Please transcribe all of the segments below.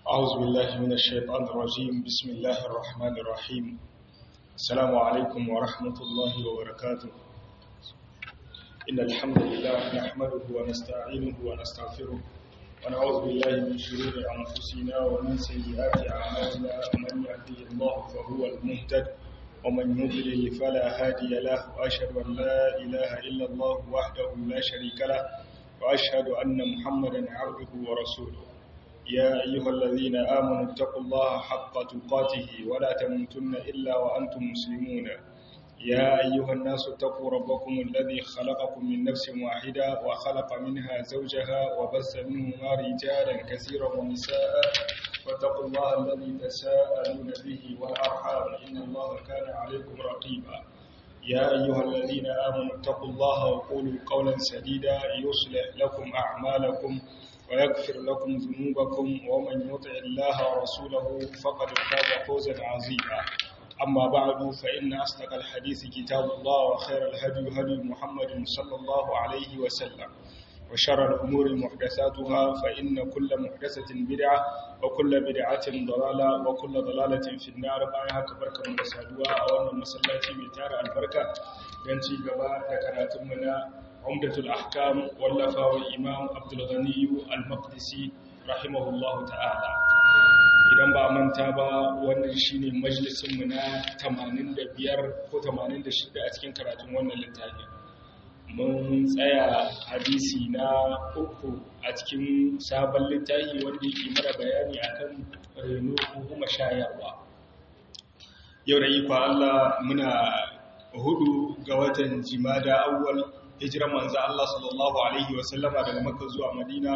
أعوذ بالله من الشيطان الرجيم بسم الله الرحمن الرحيم السلام عليكم ورحمة الله وبركاته إن الحمد لله نحمده ونستعينه ونستغفره ونعوذ بالله من شرور أنفسنا ومن سيئات أعمالنا من يهدي الله فهو المهتد ومن يضلل فلا هادي له وأشهد أن لا إله إلا الله وحده لا شريك له وأشهد أن محمدا عبده ورسوله يا أيها الذين آمنوا اتقوا الله حق تقاته ولا تموتن إلا وأنتم مسلمون يا أيها الناس اتقوا ربكم الذي خلقكم من نفس واحدة وخلق منها زوجها وبث منهما رجالا كثيرا ونساء واتقوا الله الذي تساءلون به والأرحام إن الله كان عليكم رقيبا يا أيها الذين آمنوا اتقوا الله وقولوا قولا سديدا يصلح لكم أعمالكم ويغفر لكم ذنوبكم ومن يطع الله ورسوله فقد فاز فوزا عظيما أما بعد فإن أصدق الحديث كتاب الله وخير الهدي هدي محمد صلى الله عليه وسلم وشر الأمور محدثاتها فإن كل محدثة بدعة وكل بدعة ضلالة وكل ضلالة في النار بايها كبركة من سادوا أولا مسلاتي ميتار البركة ينتي قباء ذكراتمنا عمدة الأحكام واللفا والإمام عبد الغني المقدسي رحمه الله تعالى idan ba manta ba wannan shine majalisinmu na 85 ko 86 a cikin karatun wannan littafi mun tsaya hadisi na uku a cikin sabon littafi wanda yake mara bayani akan reno ko kuma shayarwa yau da ikon Allah muna hudu ga watan jimada awwal hijiran manzo Allah sallallahu alaihi wasallama daga Makka zuwa Madina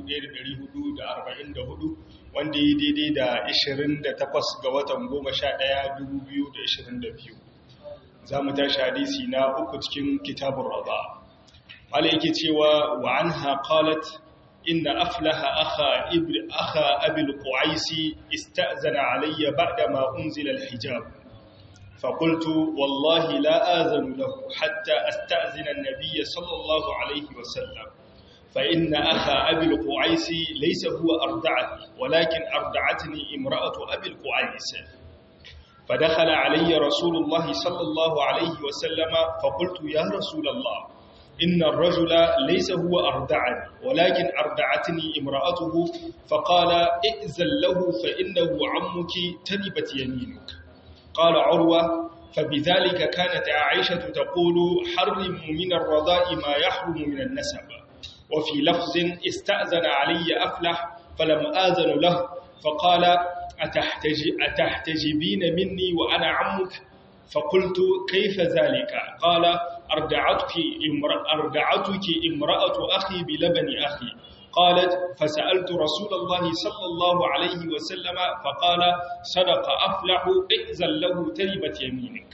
1444 wanda yi daidai da 28 ga watan 11 2022 zamu tashi hadisi na uku cikin kitabur rada wala yake cewa wa anha qalat inna aflaha akha ibn akha abil qu'aisi ista'zana alayya ba'da ma unzila al-hijab فقلت والله لا آذن له حتى أستأذن النبي صلى الله عليه وسلم فإن أخا أبي القعيس ليس هو أردعني ولكن أردعتني امرأة أبي القعيس فدخل علي رسول الله صلى الله عليه وسلم فقلت يا رسول الله إن الرجل ليس هو أردعني ولكن أردعتني امرأته فقال ائذن له فإنه عمك تنبت يمينك قال عروة فبذلك كانت عائشة تقول حرم من الرضاء ما يحرم من النسب وفي لفظ استأذن علي أفلح فلم آذن له فقال أتحتج أتحتجبين مني وأنا عمك فقلت كيف ذلك قال أردعتك, امرأ أردعتك امرأة أخي بلبن أخي قالت فسألت رسول الله صلى الله عليه وسلم فقال صدق أفلح ائذن له تربت يمينك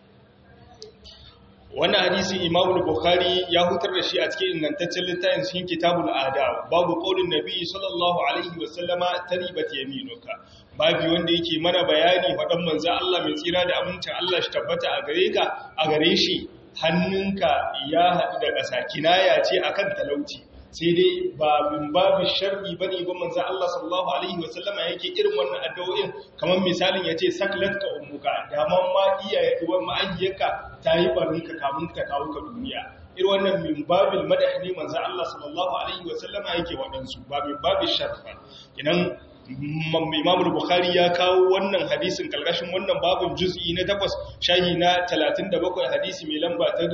wannan hadisi Imam Bukhari ya hutar da shi a cikin ingantaccen littafin cikin Kitabul Adab babu qaulin Nabi sallallahu alaihi wasallama taribat yaminuka babu wanda yake mana bayani fadan manzo Allah mai tsira da amincin Allah shi tabbata a gare ka a gare shi hannunka ya haɗu da ƙasa kinaya ce akan talauci sai dai ba min babu sharri bane ba manzo Allah sallallahu alaihi wasallama yake irin wannan addu'o'in kamar misalin yace saklatka ummuka da man ma iyaye uwan ma'ayyaka tayi barinka kamun ka kawo ka duniya irin wannan min babil madahni manzo Allah sallallahu alaihi wasallama yake wadansu ba min babil sharri ba idan Imam Bukhari ya kawo wannan hadisin kalkashin wannan babin juz'i na 8 shahi na 37 hadisi mai lamba ta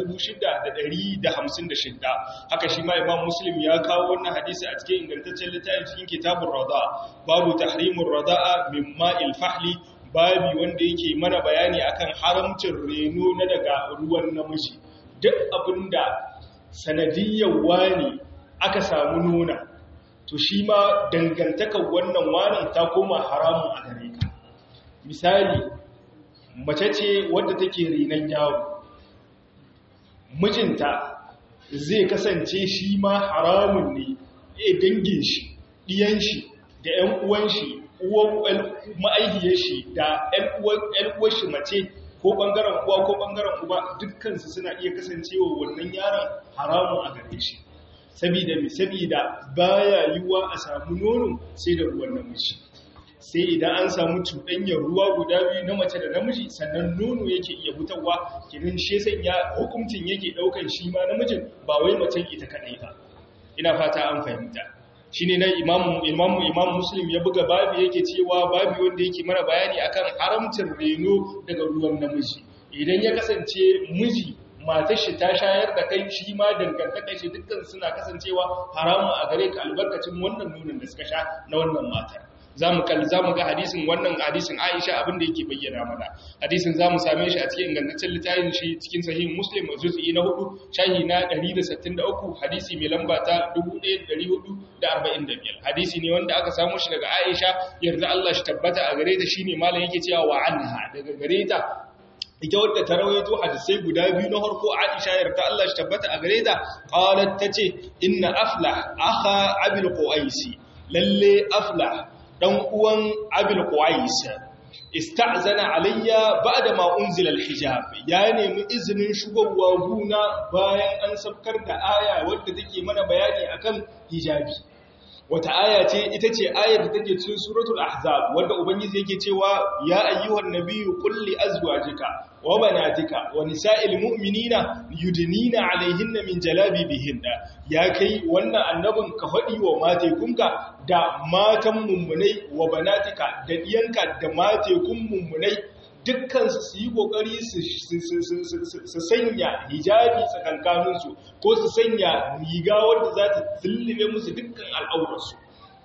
6156 haka shi ma Imam Muslim ya kawo wannan hadisi a cikin ingantaccen littafin cikin Kitabur Rada babu tahrimur rada'a min ma'il fahli babi wanda yake mana bayani akan haramcin reno na daga ruwan namiji duk abinda sanadiyyar wani aka samu nuna to shi ma dangantakar wannan warin ta koma haramun a gare ka misali mace ce wadda take renon yawo mijinta zai kasance shi ma haramun ne ya dangin shi ɗiyan shi da ‘yan uwan shi ma'aihiyar shi da ‘yan uwan shi mace ko ɓangaren uwa ko ɓangaren uba dukkansu suna iya kasancewa wannan yaron haramun a gare shi sabida mi sabida baya yiwuwa a samu nono sai da ruwan namiji sai idan an samu cuɗanyar ruwa guda biyu na mace da namiji sannan nono yake iya fitarwa kirin shi sanya hukuncin yake ɗaukan shi ma namijin ba wai macen ita kaɗai ba ina fata an fahimta shi ne na imamu imamu imam muslim ya buga babu yake cewa babu wanda yake mana bayani akan haramcin reno daga ruwan namiji idan ya kasance miji matar shi ta shayar da kai shi ma dangantakar shi dukkan suna kasancewa haramu a gare ka albarkacin wannan nunin da suka sha na wannan matar zamu kalli zamu ga hadisin wannan hadisin Aisha abin da yake bayyana mana hadisin zamu same shi a cikin ingantaccen littafin shi cikin sahih Muslim juz'i na 4 shahi na 163 hadisi mai lamba ta 1445 hadisi ne wanda aka samu shi daga Aisha yarda Allah shi tabbata a gare ta shine malam yake cewa wa anha daga gare ta ita wadda ta rawaito hadisai guda biyu na harko Aisha yarda Allah shi tabbata a gare ta qalat tace inna aflah akha abil qaisi lalle aflah dan uwan abil qais ista'zana alayya ba'da ma unzila al-hijab ya nemi izinin shigowa guna bayan an sabkar da aya wadda take mana bayani akan hijabi wata aya ce ita ce ayar da take cikin suratul ahzab wanda ubangiji yake cewa ya ayyuhan nabiyyu qul li azwajika wa banatika wa nisa'il mu'minina yudnina 'alayhinna min jalabibihinna ya kai wannan annabin ka fadi wa matekunka da matan mummunai wa banatika da diyanka da matekun mummunai dukkan su yi kokari su sanya hijabi tsakankaninsu ko su sanya riga wadda za ta tsillime musu dukkan al'aurarsu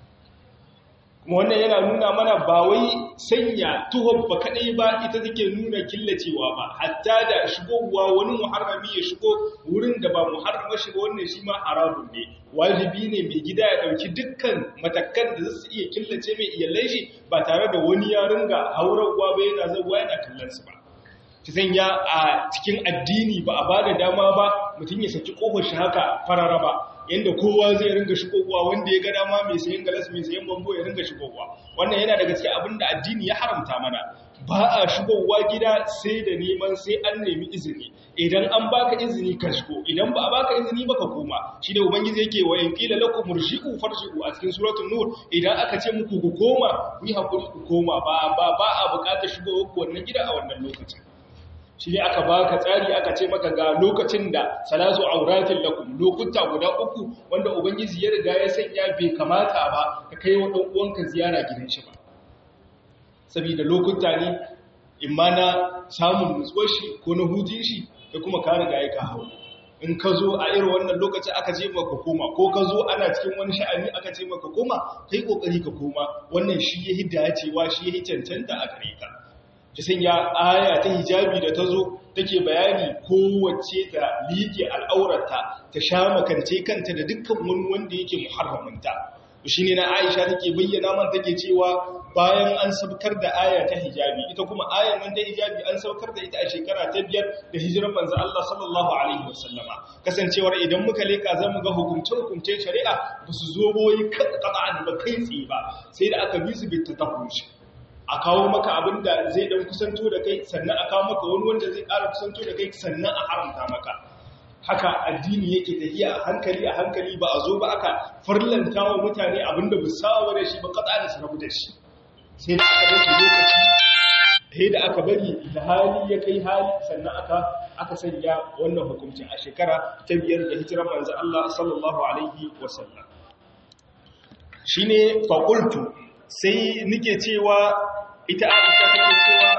kuma wannan yana nuna mana ba wai sanya tuhon ba kadai ba ita take nuna killacewa ba hatta da shigowa wani muharrami ya shigo wurin da ba muharrama shiga wannan shi ma haramun ne wajibi ne mai gida ya dauki dukkan matakan da zasu iya killace mai iyalai shi ba tare da wani ya ringa haurarwa ba yana zawa yana kallon su ba ta sanya a cikin addini ba a bada dama ba mutum ya saki kofar shi haka farara ba yanda kowa zai ringa shigowa wanda ya ga dama mai sayan galas mai sayan bambo ya ringa shigowa wannan yana daga cikin abin da addini ya haramta mana ba a shigowa gida sai da neman sai an nemi izini idan an baka izini ka shigo idan ba a baka izini ba ka koma shi da ubangiji yake wa in qila lakum murji'u farji'u a cikin suratul nur idan aka ce muku ku koma ku yi hakuri ku koma ba ba ba a bukatar shigowa ku wannan gida a wannan lokacin shi ne aka baka tsari aka ce maka ga lokacin da salasu auratin lakum lokuta guda uku wanda ubangiji ya riga ya sanya bai kamata ba ka kai wa dan uwanka ziyara gidan shi ba saboda lokuta ne imma na samun nutsuwar shi ko na hutun shi da kuma ka riga ya ka hawo in ka zo a irin wannan lokaci aka ce maka koma ko ka zo ana cikin wani sha'ani aka ce maka koma kai kokari ka koma wannan shi ya hidda cewa shi ya cancanta a gare ka ta sanya aya ta hijabi da ta zo take bayani kowace ta liƙe al'aurarta ta sha makance kanta da dukkan wani wanda yake muharraminta shi ne na aisha take bayyana man take cewa bayan an saukar da aya ta hijabi ita kuma ayan nan ta hijabi an saukar da ita a shekara ta biyar da hijirar manzo Allah sallallahu alaihi wasallama kasancewar idan muka leka zamu ga hukuncin hukuncin shari'a ba su zo boye kada ba kai tsaye ba sai da aka bi su bi ta tahushi a kawo maka abin da zai dan kusanto da kai sannan a kawo maka wani wanda zai ƙara kusanto da kai sannan a haramta maka haka addini yake tafiya a hankali a hankali ba a zo ba aka farlanta wa mutane abin da ba sawa da shi ba katsa da su rabu da shi sai da aka bari lokaci sai da aka bari da hali ya kai hali sannan aka aka sanya wannan hukunci a shekara ta biyar da hijirar manzo Allah sallallahu alaihi wasallam shine faqultu sai nike cewa ita aisha take cewa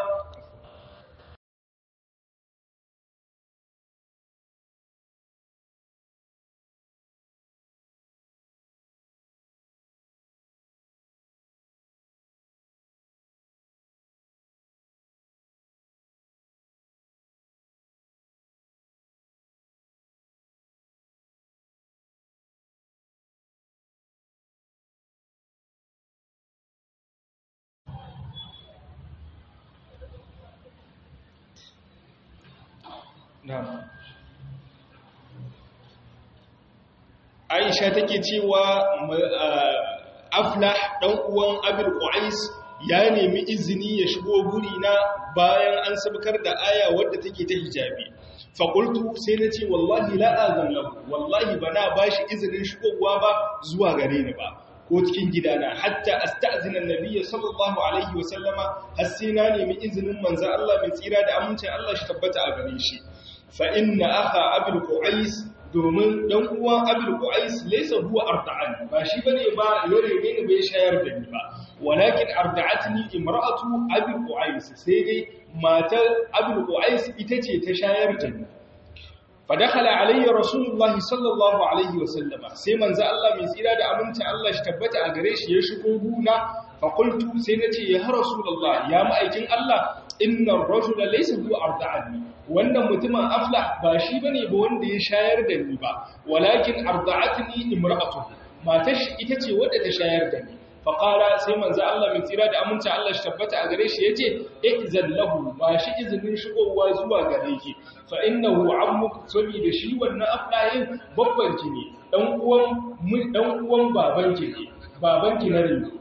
Aisha take cewa Aflah dan uwan Abil Qais ya nemi izini ya shigo guri na bayan an sabkar da aya wadda take ta hijabi. Fa qultu sai nace wallahi la azan lahu wallahi bana bashi izinin shigowa ba zuwa gare ni ba. ko cikin gidana hatta asta'zina annabiyya sallallahu alaihi wa sallama har sai na nemi izinin manzo Allah mai tsira da amincin Allah shi tabbata a gare shi fa inna akha abul qais domin dan uwan abul qais laysa huwa arda'an ba shi bane ba yare ne bai shayar da ni ba walakin arda'atni imra'atu abul qais sai dai matar abul qais ita ce ta shayar da ni fadakhala alayya rasulullah sallallahu alaihi wasallama sai manzo Allah mai tsira da aminci Allah shi tabbata a gare shi ya shigo guna fa qultu sai nace ya rasulullah ya ma'aikin Allah inna ar-rajula laysa hu arda'ani wannan mutumin aflah ba shi bane ba wanda ya shayar da ni ba walakin arda'atni imra'atu matar shi ita ce wadda ta shayar da ni fa qala sai manzo Allah mai tsira da aminci Allah shi tabbata a gare shi yace izan lahu ba shi izinin shigowa zuwa gare ki fa innahu ammuk saboda shi wannan aflayin babban ki ne dan uwan dan uwan baban ki ne baban ki na rinki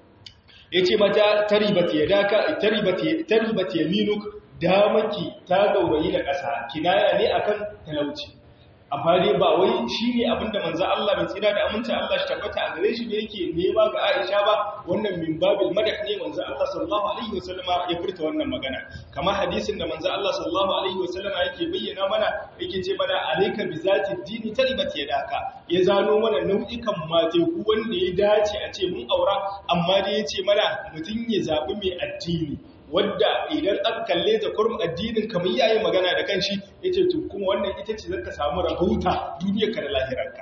yace mata taribat yadaka taribat taribat yaminuk damaki ta gaurayi da ƙasa kinaya ne akan talauci amma dai ba wai shine abinda manzo Allah mai tsira da aminci Allah shi tabbata a gare shi ne yake nema ga Aisha ba wannan min babil madah ne manzo Allah sallallahu alaihi wasallama ya furta wannan magana kamar hadisin da manzo Allah sallallahu alaihi wasallama yake bayyana mana yake ce mana alayka bi zati dini taribat yadaka ya zano mana nau'ikan mate ku wanda ya dace a ce mun aura amma dai yace mana mutun ya zabi mai addini wadda idan aka kalle ta kurum addinin kamar yayi magana da kanshi yace to kuma wannan ita ce zaka samu rahota duniyarka da lahirarka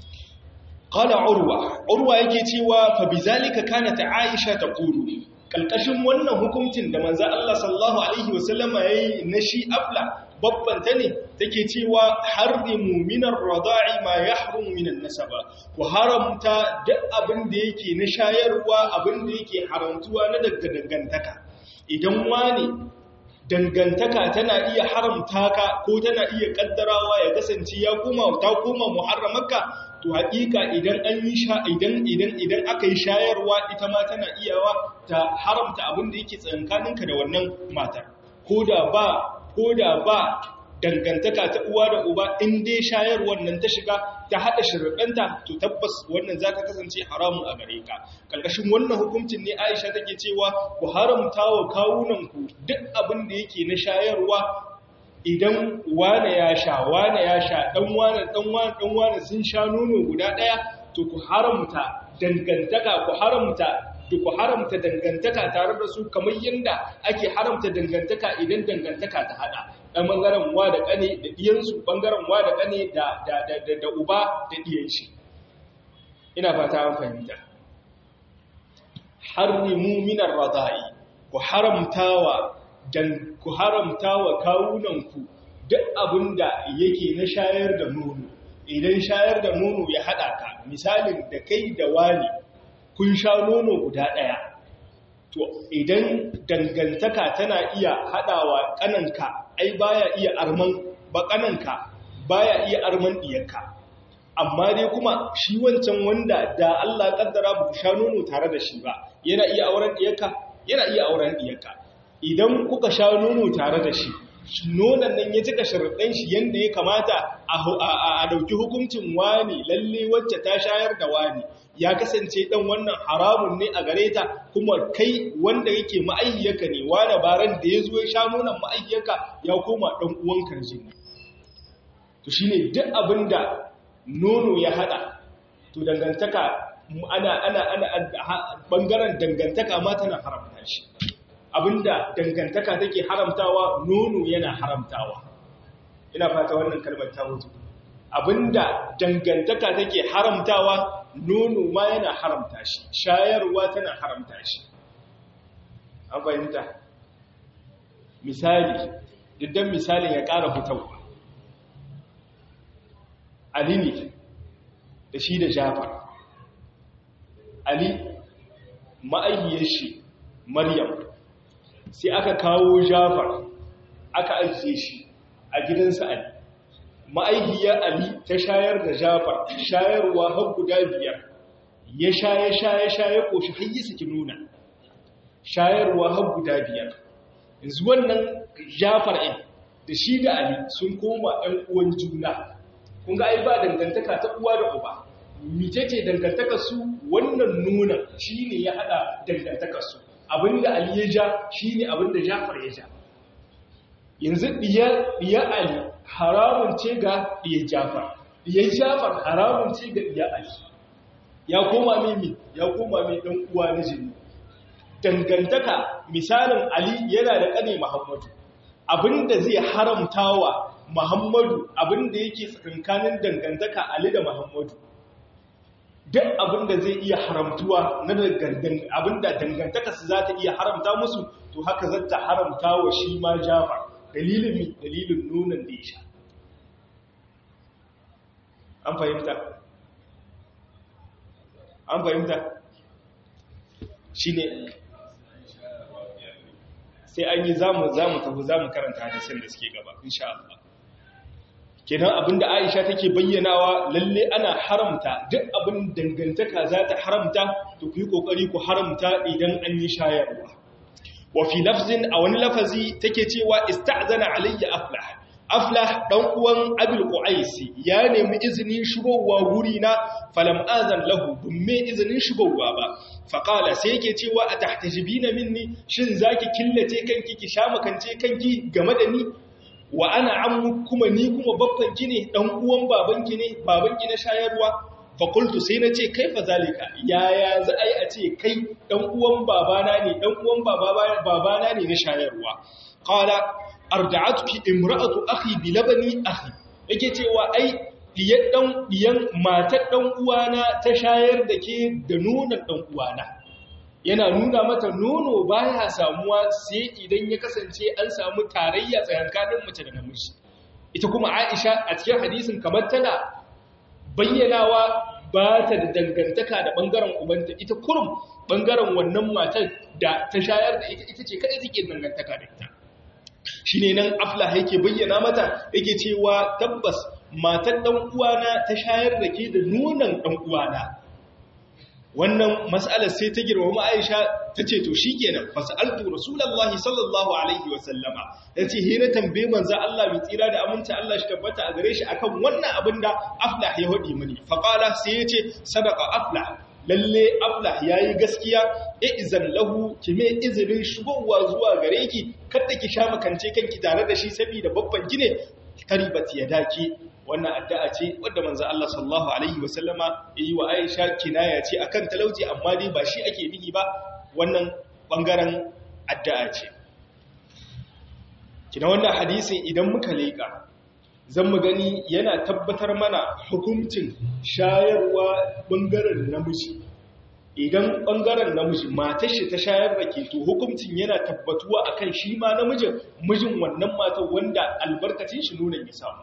qala urwa urwa yake cewa fa bizalika kanat aisha taqulu kalkashin wannan hukuncin da manzo Allah sallallahu alaihi wasallama yayi na shi afla babban ta ne take cewa harrimu minar rada'i ma yahrumu minan nasaba ku haramta duk abin da yake na shayarwa abin da yake haramtuwa na daga dangantaka idan wani dangantaka tana iya haramta ka ko tana iya kaddarawa ya kasance ya koma ta koma muharramaka to haƙiƙa idan an yi sha idan idan idan aka yi shayarwa ita ma tana iyawa ta haramta abin da yake tsakankaninka da wannan matar koda ba koda ba dangantaka ta uwa da uba in dai shayarwar nan ta shiga ta haɗa shirɗanta to tabbas wannan za ta kasance haramun a gare ka ƙarƙashin wannan hukuncin ne aisha take cewa ku haramta wa kawunanku duk abin da yake na shayarwa idan wane ya sha wane ya sha ɗan wane ɗan wane ɗan wane sun sha nono guda ɗaya to ku haramta dangantaka ku haramta da ku haramta dangantaka tare da su kamar yadda ake haramta dangantaka idan dangantaka ta hada ɗan ɓangaren wa da ƙane da ɗiyansu ɓangaren wa da ƙane da uba da ɗiyan shi ina fata an fahimta harrimu minar rada'i ku haramtawa dan ku haramtawa kawunanku duk abinda yake na shayar da nono idan shayar da nono ya hada ka misalin da kai da wani kun sha nono guda ɗaya to idan dangantaka tana iya haɗawa ƙananka ai baya iya arman ba ƙananka baya iya arman ɗiyarka amma dai kuma shi wancan wanda da Allah ƙaddara ba ku sha nono tare da shi ba yana iya auren ɗiyarka yana iya auren ɗiyarka idan kuka sha nono tare da shi nonon nan ya cika sharaɗin shi yadda ya kamata a ɗauki hukuncin wani lalle wacce ta shayar da wani ya kasance ɗan wannan haramun ne a gare ta kuma kai wanda yake ma'aihiyarka ne wani baran da ya zo ya sha nonon ma'aihiyarka ya koma ɗan uwan karji ne to shine duk abin da nono ya haɗa to dangantaka ana ana ana bangaren dangantaka ma tana haramta shi abinda dangantaka take haramtawa nono yana haramtawa ina fata wannan kalmar ta mutu abinda dangantaka take haramtawa nono ma yana haramta shi shayarwa tana haramta shi an fahimta misali idan misalin ya ƙara fitowa ali ne da shi da jafar ali ma'ayyar shi maryam sai aka kawo jafar aka ajiye shi a gidansa ali ma'aihiyar ali ta shayar da jafar shayarwa har guda biyar ya shaye shaye shaye koshi har yi saki nuna shayarwa har guda biyar yanzu wannan jafar ɗin da shi da ali sun koma ɗan uwan juna kun ga ai ba dangantaka ta uwa da uba mitece dangantakar su wannan nuna shine ya hada dangantakar su abinda Ali ya ja shine abinda Jafar ya ja yanzu diya diya Ali haramun ce ga diya Jafar diya Jafar haramun ce ga diya Ali ya koma mimi ya koma mai dan uwa na jini dangantaka misalin Ali yana da kane Muhammadu abinda zai haramtawa Muhammadu abinda yake tsakankanin dangantaka Ali da Muhammadu duk abinda zai iya haramtuwa na abinda dangantaka su za ta iya haramta musu to haka zata haramta wa shi ma Jafar dalilin mi dalilin nunan da ya sha an fahimta an fahimta shine sai an yi zamu zamu tafi zamu karanta hadisin da suke gaba insha Allah kenan abinda Aisha take bayyanawa lalle ana haramta duk abin dangantaka za ta haramta to ku yi kokari ku haramta idan an yi shayarwa wa fi lafzin a wani lafazi take cewa ista'zana alayya aflah aflah dan uwan abul qaisi ya nemi izinin shigowa guri na falam azan lahu dumme izinin shigowa ba faqala sai yake cewa atahtajibina minni shin zaki killace kanki ki sha makance kanki game da ni wa ana ammu kuma ni kuma babbanki ne dan uwan babanki ne babanki na shayarwa fa qultu sai nace kaifa zalika yaya za ai a ce kai dan uwan babana ne dan uwan babana ne na shayarwa qala arda'atuki imra'atu akhi bi labani akhi yake cewa ai diyan dan diyan matar dan uwana ta shayar da ke da nonon dan uwana yana nuna mata nono baya samuwa sai idan ya kasance an samu tarayya tsakanin mace da namiji ita kuma Aisha a cikin hadisin kamar tana bayyanawa ba ta da dangantaka da bangaren ubanta ita kurum bangaren wannan matar da ta shayar da ita ita ce kada take dangantaka da ita shine nan aflah yake bayyana mata yake cewa tabbas matar dan uwana ta shayar da ke da nonon dan uwana wannan mas'alar sai ta girma Aisha ta ce to shikenan fasaltu rasulullahi sallallahu alaihi wa sallama yace he na tambaye manzo Allah bi tsira da aminci Allah shi tabbata a gare shi akan wannan abin da aflah ya hodi mini fa qala sai yace sadaqa aflah lalle aflah yayi gaskiya izan lahu kime izinin shigowa zuwa gare ki kada ki sha makance kanki tare da shi saboda babban ki ne karibat yadaki wannan addu'a ce wadda manzo Allah sallallahu alaihi wasallama yi wa Aisha kinaya ce akan talauci amma dai ba shi ake nihi ba wannan bangaren addu'a ce kina wannan hadisin idan muka leka zan mu gani yana tabbatar mana hukuncin shayarwa bangaren namiji idan bangaren namiji matar shi ta shayar da ke to hukuncin yana tabbatuwa akan shi ma namijin mijin wannan matar wanda albarkacin shi nuna ya samu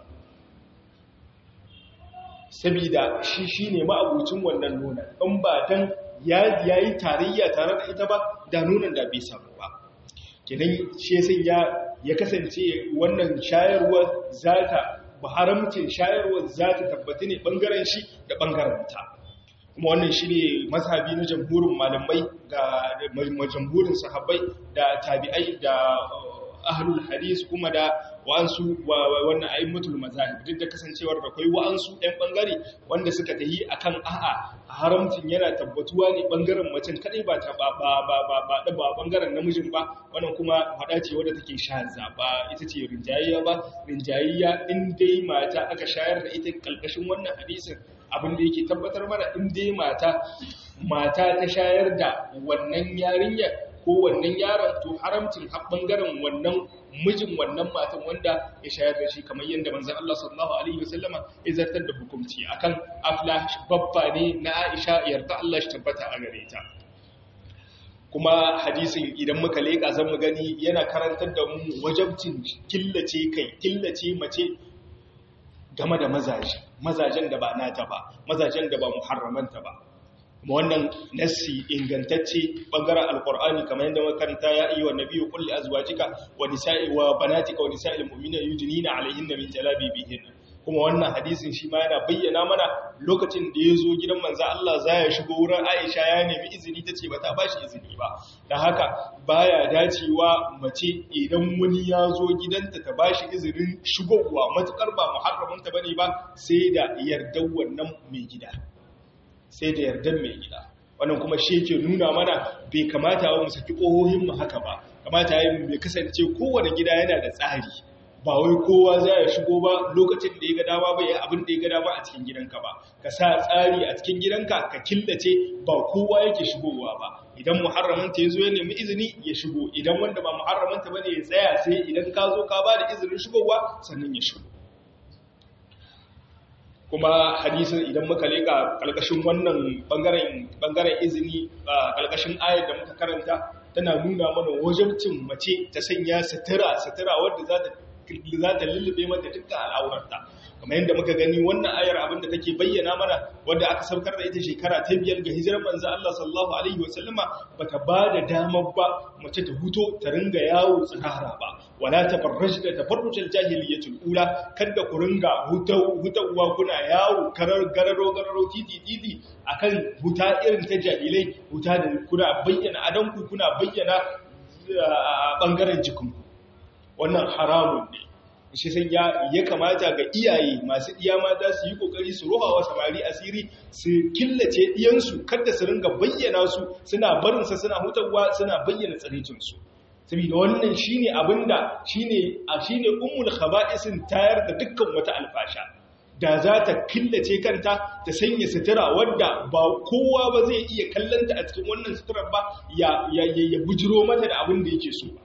sabida shi shi ne ma'abucin wannan nuna in ba don ya yi tarayya tare da ita ba da nunan da bai samu ba kenan shi ya ya kasance wannan shayarwar za ta haramcin shayarwar za ta tabbata ne ɓangaren shi da ɓangaren ta kuma wannan shi ne mazhabi na jamhurin malamai ga jamhurin sahabbai da tabi'ai da ahlul hadis kuma da wa'ansu wannan aimmatul mazahib duk da kasancewar da kai wa'ansu ɗan bangare wanda suka tahi akan a'a haramcin yana tabbatuwa ne bangaren macen kadai ba ta ba ba ba ba ba ba bangaren namijin ba wannan kuma hada ce wadda take shaza ba ita ce rinjayayya ba rinjayayya in dai mata aka shayar da ita kalkashin wannan hadisin abin da yake tabbatar mana in dai mata mata ta shayar da wannan yarinyar ko wannan yaron to haramcin bangaren wannan mijin wannan matan wanda ya shayar da shi kamar yadda manzon Allah sallallahu alaihi wasallama ya zartar da hukunci akan afla babba ne na Aisha yarda Allah shi tabbata a gare ta kuma hadisin idan muka leka zan mu gani yana karantar da mu wajabcin killace kai killace mace game da mazaje mazajen da ba nata ba mazajen da ba muharramanta ba kuma wannan nassi ingantacce bangaren alkur'ani kamar yadda makaranta ya yi wa nabiyu kulli azwajika wa nisa'i wa banatika wa nisa'il mu'minina yudnina alaihinna min jalabibihin kuma wannan hadisin shi ma yana bayyana mana lokacin da ya zo gidan manzo Allah za ya shigo wurin Aisha ya nemi izini tace ba ta bashi izini ba dan haka baya dacewa mace idan wani ya zo gidanta ta bashi izinin shigowa matukar ba muharramanta bane ba sai da yardar wannan mai gida sai da yardan mai gida wannan kuma shi yake nuna mana bai kamata mu saki ƙohohin mu haka ba kamata yayin bai kasance kowane gida yana da tsari ba wai kowa za ya shigo ba lokacin da ya ga dama ba ya abin da ya ga dama a cikin gidanka ba ka sa tsari a cikin gidanka ka killace ba kowa yake shigowa ba idan muharramanta ya zo ya nemi izini ya shigo idan wanda ba muharramanta ba ne ya tsaya sai idan ka zo ka ba da izinin shigowa sannan ya shigo kuma hadisin idan muka leka kalkashin wannan bangaren bangaren izini kalkashin ayar da muka karanta tana nuna mana wajibcin mace ta sanya sutura sutura wadda za ta za ta lullube mata dukkan al'aurarta kamar yadda muka gani wannan ayar abin da take bayyana mana wanda aka saukar da ita shekara ta biyar ga hijirar manzo Allah sallallahu alaihi wasallama bata ba da damar ba mace ta huto ta ringa yawo tsirara ba wala tafarrajna tafarrujal jahiliyatul ula kada ku ringa hutawa kuna yawo karar gararo gararo titi titi akan huta irin ta jahilai huta da kuna bayyana adanku kuna bayyana bangaren jikinku wannan haramun ne shi sai ya ya kamata ga iyaye masu iya mata su yi kokari su roha wa samari asiri su killace diyansu kada su ringa bayyana su suna barin sa suna hutawa suna bayyana tsarecin su saboda wannan shine abinda shine a shine ummul khaba'isin tayar da dukkan wata alfasha da za ta killace kanta ta sanya sutura wadda ba kowa ba zai iya kallanta a cikin wannan suturar ba ya ya bujiro mata da abin da yake so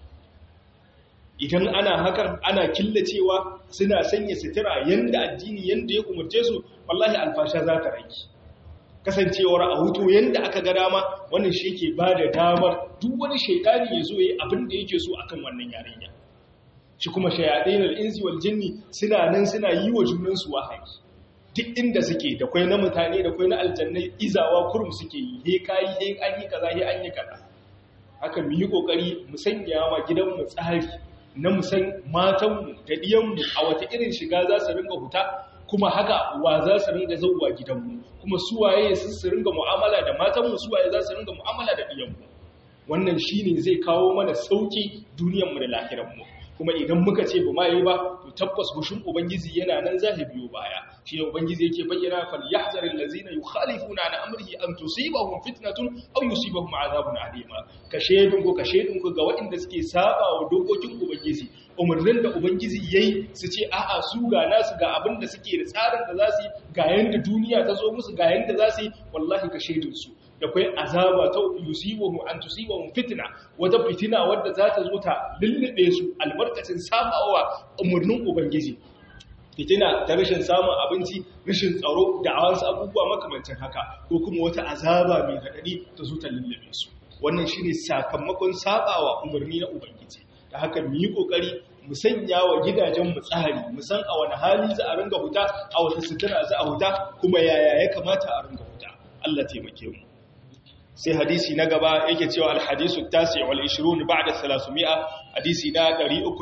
idan ana hakan ana killacewa suna sanya sutura yanda addini yanda ya umarce su wallahi alfasha za ta rage kasancewar a hutu yanda aka ga dama wannan shi ke ba da damar duk wani shaitani ya zo ya abin da yake so akan wannan yarinya shi kuma shayaɗin al'insi wal jinni suna nan suna yi wa junansu wahayi duk inda suke da kwai na mutane da kwai na aljannai izawa kurum suke yi he kayi he an yi kaza he an yi kaza haka mu yi kokari mu sanya wa gidanmu tsari na musan matanmu da ɗiyanmu a wata irin shiga za su ringa huta kuma haka wa za su ringa zauwa gidanmu kuma suwaye su ringa mu'amala da matanmu suwaye za su ringa mu'amala da ɗiyanmu wannan shi ne zai kawo mana sauƙi duniyanmu da lahiranmu kuma idan muka ce ba ma yi ba to tabbas hushin ubangiji yana nan za biyo baya shi ne ubangiji yake bayyana fal yahzaril ladzina yukhalifuna an amrihi an tusibahum fitnatun aw yusibahum azabun alima ka shedin ko ka shedin ko ga waɗanda suke saba wa dokokin ubangiji umarnin da ubangiji yayi su ce a'a su ga nasu ga abin da suke da tsarin da za su yi ga yanda duniya ta zo musu ga yanda za su yi wallahi ka shedin su da kwai azaba ta yusibuhum an tusibahum fitna wata fitina wadda za ta zo ta lullube su albarkacin sabawa umarnin ubangiji fitina ta rashin samun abinci rashin tsaro da awansu abubuwa makamancin haka ko kuma wata azaba mai haɗari ta zo ta lullube su wannan shine sakamakon sabawa umarni na ubangiji da haka mu yi kokari mu sanya wa gidajen mu tsari mu san a wani hali za a ringa huta a wata sutura za a huta kuma yaya ya kamata a ringa huta Allah taimake mu sai hadisi na gaba yake cewa alhadisu tasi wal 20 ba'da 300 hadisi na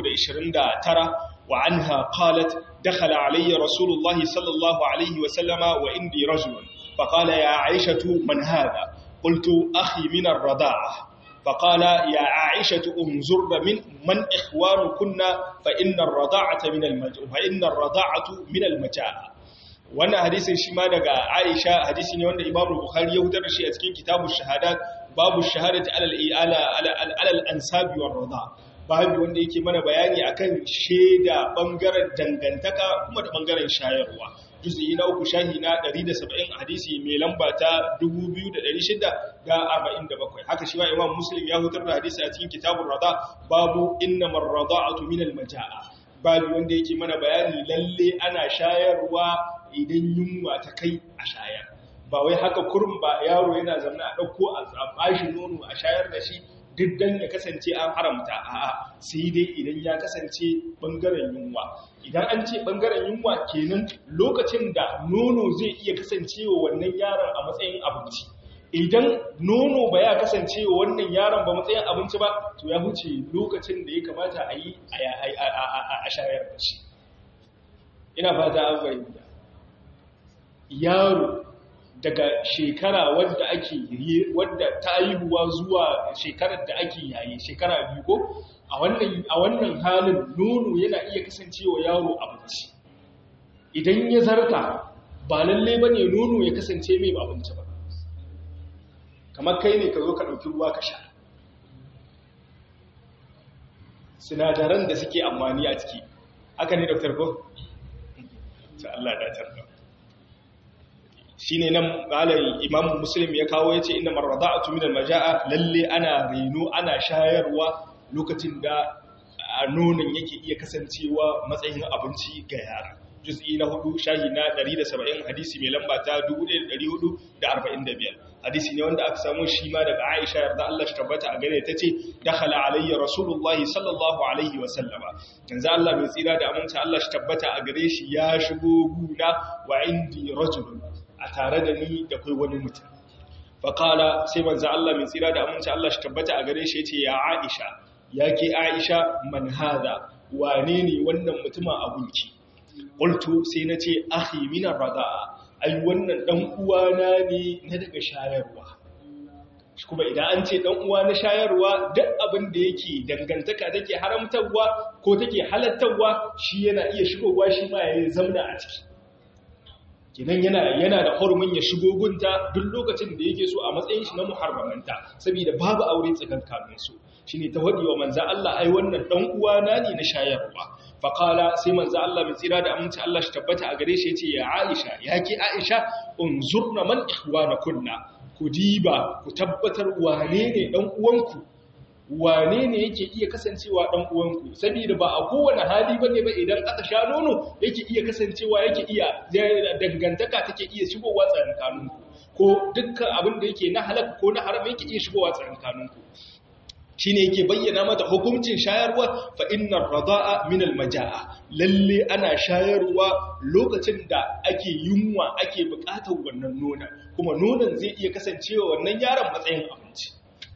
329 wa anha qalat dakhala alayya rasulullahi sallallahu alayhi wa sallama wa indi rajulun faqala ya aishatu man hadha qultu akhi min ar-rada'ah فقال يا عائشة انظر من من إخوانكن فإن الرضاعة من المجاعة فإن الرضاعة من المجاعة wannan hadisin shi ma daga Aisha hadisi ne wanda Imam Bukhari ya hutar da shi a cikin kitabu shahadat babu shahadati alal ala alal ansabi war rida babu wanda yake mana bayani akan sheda bangaren dangantaka kuma da bangaren shayarwa juz'i na uku shahi na 170 hadisi mai lamba ta 2647 haka shi ma Imam Muslim ya hutar da hadisi a cikin kitabur rida babu innamar rada'atu minal majaa babu wanda yake mana bayani lalle ana shayarwa idan yunwa ta kai a shayar ba wai haka kurum ba yaro yana zamna a ɗauko a bashi nono a shayar da shi duk dan ya kasance an haramta a'a sai dai idan ya kasance bangaren yunwa idan an ce bangaren yunwa kenan lokacin da nono zai iya kasancewa wannan yaron a matsayin abinci idan nono ba ya kasance wa wannan yaron ba matsayin abinci ba to ya huce lokacin da ya kamata a yi a shayar da shi ina fata an fahimta yaro daga shekara wadda ake wadda ta haihuwa zuwa shekarar da ake yayi shekara biyu ko a wannan a wannan halin nono yana iya kasancewa yaro abinci idan ya zarta ba lalle bane nono ya kasance mai abinci ba kamar kai ne ka zo ka ɗauki ruwa ka sha sinadaran da suke amfani a ciki haka ne dr ko? ta Allah datar da shi ne nan malayin imam muslim ya kawo ya ce ina marrada a tuminar maja'a lalle ana reno ana shayarwa lokacin da nonon yake iya kasancewa matsayin abinci ga yara juz'i na hudu shahi na 170 hadisi mai lamba ta 1445 hadisi ne wanda aka samu shi ma daga Aisha yarda Allah shi tabbata a gare ta ce dakhala alayya rasulullahi sallallahu alaihi wa sallama yanzu Allah mai tsira da aminta Allah shi tabbata a gare shi ya shigo guna wa indi rajul a tare da ni da kai wani mutum fa qala sai manzo Allah mai tsira da aminta Allah shi tabbata a gare shi yace ya Aisha yake Aisha man hada wane ne wannan mutumin abunki qultu sai nace akhi min ar-rada'a ai wannan dan uwana ne na daga shayarwa kuma idan an ce dan uwa na shayarwa duk abin da yake dangantaka take haramtarwa ko take halattarwa shi yana iya shigowa shi ma ya zauna a ciki kinan yana yana da hurumin ya shigo gunta duk lokacin da yake so a matsayin shi na muharramanta saboda babu aure tsakankanin su shine ta wadi wa manzo Allah ai wannan dan uwana ne na shayarwa faqala sai manzo Allah mai tsira da aminci Allah shi tabbata a gare shi yace ya Aisha yake Aisha unzurna man ikhwanakunna ku diba ku tabbatar wane ne dan uwanku wane ne yake iya kasancewa dan uwanku saboda ba a kowane hali bane ba idan aka sha nono yake iya kasancewa yake iya dangantaka take iya shigowa tsakankaninku ko dukkan abin da yake na halaka ko na haram yake iya shigowa tsakankaninku shine yake bayyana mata hukuncin shayarwa fa innar radaa min almajaa lalle ana shayarwa lokacin da ake yunwa ake bukatar wannan nonon kuma nonon zai iya kasancewa wannan yaron matsayin abinci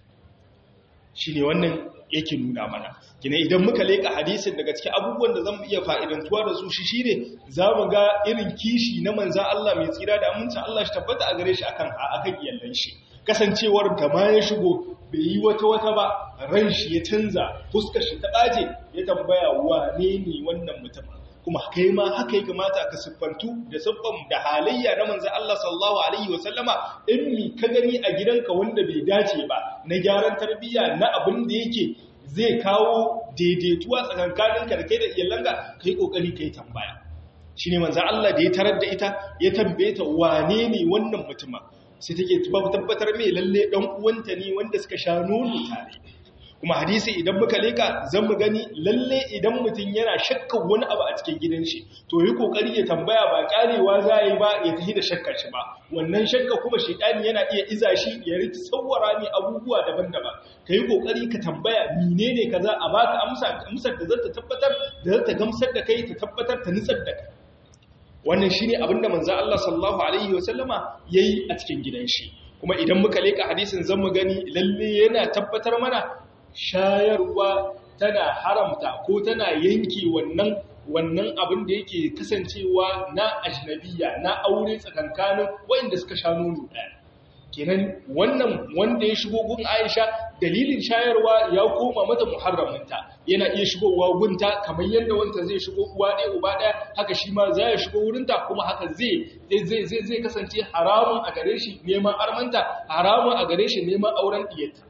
shine wannan yake nuna mana kina idan muka leka hadisin daga cikin abubuwan da zamu iya fa'idantuwa da su shi shine zamu ga irin kishi na manzon Allah mai tsira da amincin Allah shi tabbata a gare shi akan akan iyallan shi kasancewar da ma ya shigo bai yi wata wata ba ran shi ya canza fuskar shi ta ɗaje ya tambaya wane ne wannan mutum kuma kai ma haka ya kamata ka siffantu da siffan da halayya na manzo Allah sallallahu alaihi wa sallama in mi ka gani a gidanka wanda bai dace ba na gyaran tarbiyya na abin da yake zai kawo daidaituwa tsakankaninka da kai da iyalanka kai kokari kai tambaya shine manzo Allah da ya tarar da ita ya tambaye ta wane ne wannan mutumin sai take tabbatar mai lalle dan uwanta ne wanda suka sha nono tare kuma hadisi idan muka leka zan mu gani lalle idan mutum yana shakkan wani abu a cikin gidan shi to yi kokari ya tambaya ba karewa za yi ba ya tafi da shakkar shi ba wannan shakka kuma shedani yana iya iza shi ya riki tsawara ne abubuwa daban-daban ka yi kokari ka tambaya menene kaza a baka amsa amsar da zata tabbatar da zata gamsar da kai ta tabbatar ta nutsar da kai wannan shine abinda manzo Allah sallallahu alaihi wasallama yayi a cikin gidan shi kuma idan muka leka hadisin zan mu gani lalle yana tabbatar mana shayarwa tana haramta ko tana yanke wannan wannan abin da yake kasancewa na ajnabiya na aure tsakankanin wanda suka sha nono ɗaya kenan wannan wanda ya shigo gun Aisha dalilin shayarwa ya koma mata muharraminta yana iya shigowa gunta kamar yadda wanta zai shigo uwa ɗaya uba ɗaya haka shi ma za ya shigo wurinta kuma haka zai zai zai zai kasance haramun a gare shi neman armanta haramun a gare shi neman auren diyarta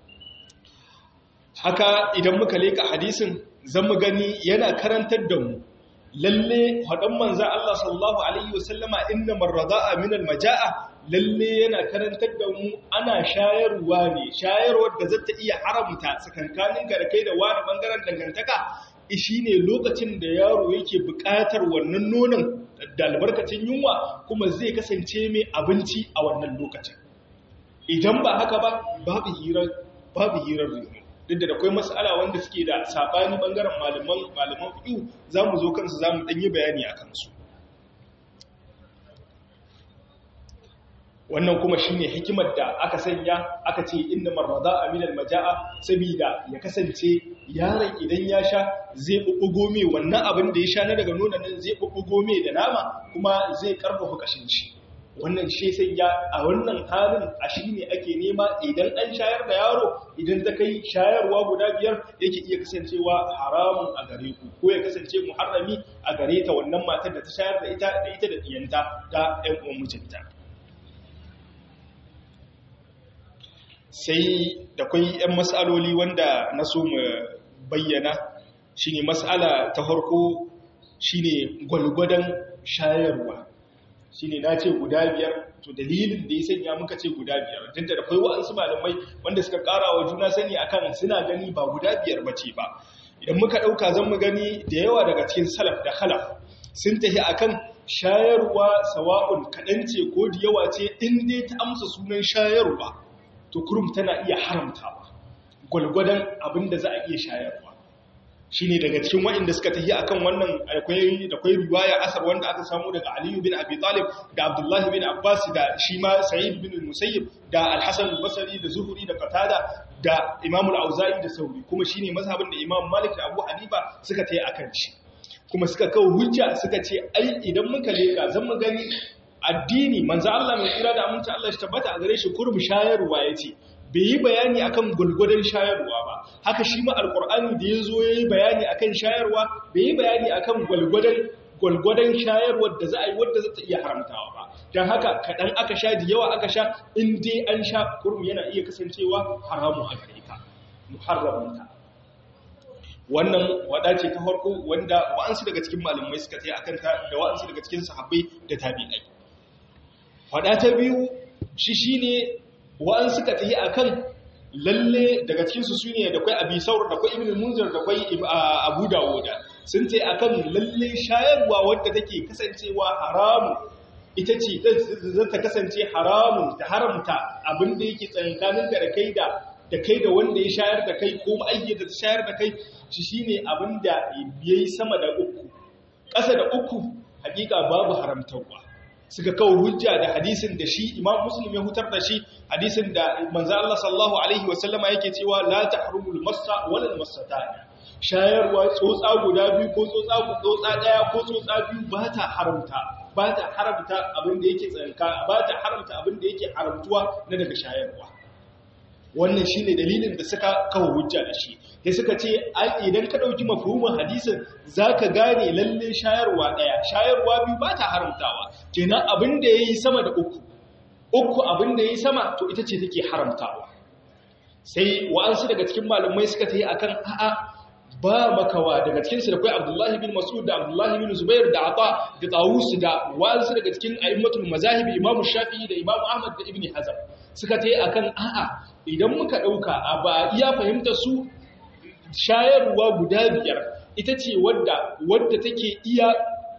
haka idan muka leka hadisin zan mu gani yana karantar da mu lalle haɗin manza Allah sallallahu Alaihi wasallama inna marrada'a minal maja'a lalle yana karantar da mu ana shayarwa ne shayarwar da zata iya haramta tsakankanin garkai da wani bangaren dangantaka shi ne lokacin da yaro yake buƙatar wannan nonon da albarkacin yunwa kuma zai kasance mai abinci a wannan lokacin idan ba haka ba babu hirar babu hirar reno duk da akwai matsala wanda suke da sabani bangaren malaman malaman fiqh zamu zo kansu zamu dan yi bayani akan su wannan kuma shine hikimar da aka sanya aka ce inna marrada'a min almaja'a saboda ya kasance yaron idan ya sha zai bubbugo me wannan abin da ya sha na daga nonon nan zai bubbugo me da nama kuma zai karfafa kashin shi wannan shi sanya a wannan halin a shi ne ake nema idan an shayar da yaro idan ta kai shayarwa guda biyar yake iya kasancewa haramun a gare ku ko ya kasance muharrami a gare ta wannan matar da ta shayar da ita da ita da diyanta da ƴan uwan mijinta sai da kwai ƴan mas'aloli wanda na so mu bayyana shine mas'ala ta farko shine gwalgwadon shayarwa shine na ce guda biyar to dalilin da ya sanya muka ce guda biyar tun da akwai wa'ansu malamai wanda suka kara wa juna sani akan suna gani ba guda biyar ba ce ba idan muka ɗauka zan mu gani da yawa daga cikin salaf da khalaf sun tafi akan shayarwa sawa'un kaɗan ce ko da yawa ce in dai ta amsa sunan shayarwa to kurum tana iya haramtawa gwalgwadon abin da za a iya shayarwa shi ne daga cikin waɗanda suka tafi akan wannan akwai riwaya asar wanda aka samu daga aliyu bin abi talib da abdullahi bin abbas da shi ma sa'id bin musayyib da alhassan basari da zuhuri da qatada da imamul auza'i da sauri kuma shi ne mazhabin da imam malik da abu hanifa suka tafi akan shi kuma suka kawo hujja suka ce ai idan muka leka zan mu gani addini manzo Allah mai tsira da aminci Allah shi tabbata a gare shi kurum shayarwa yace bai yi bayani akan gulgudan shayarwa ba haka shi ma alkur'ani da ya zo ya yi bayani akan shayarwa bai yi bayani akan gwalgwadon shayarwar da za a yi wadda za ta iya haramtawa ba don haka kaɗan aka sha da yawa aka sha in dai an sha kurum yana iya kasancewa haramun a gare ka muharramunta wannan wada ce ta farko wanda wa'ansu daga cikin malamai suka tsaye akan ta da wa'ansu daga cikin sahabbai da tabi'ai wada ta biyu shi shine wa'an suka tafi akan lalle daga cikinsu su ne da kwai abi saur da kwai ibn munzir da kwai abu dawuda sun ce akan lalle shayarwa wadda take kasancewa haramu ita ce za ta kasance haramun ta haramta abinda yake tsakankanin da kai da da kai da wanda ya shayar da kai ko ma'aikata ta shayar da kai shi shine abinda yayi sama da uku ƙasa da uku hakika babu haramtarwa suka kawo hujja da hadisin da shi imam muslim ya hutar da shi hadisin da manzo Allah sallallahu alaihi wasallama yake cewa la tahrumul massa wal massatan shayarwa tsotsa guda biyu ko tsotsa tsotsa daya ko tsotsa biyu ba ta haramta ba ta haramta abin da yake tsanka ba ta haramta abin da yake haramtuwa na daga shayarwa wannan shine dalilin da suka kawo hujja da shi sai suka ce idan ka dauki mafhumin hadisin zaka gane lalle shayarwa daya shayarwa biyu ba ta haramtawa kenan abin da yayi sama da uku uku abin da yayi sama to ita ce take haramtawa sai wa'ansu daga cikin malamai suka tayi akan a'a ba makawa daga cikin su da kai Abdullahi bin Mas'ud da Abdullahi bin Zubair da Ata da Tawus da wa'ansu daga cikin a'immatul mazahib Imam Shafi'i da Imam Ahmad da Ibn Hazm suka tayi akan a'a idan muka ɗauka a ba iya fahimta su shayarwa guda biyar ita ce wadda wadda take iya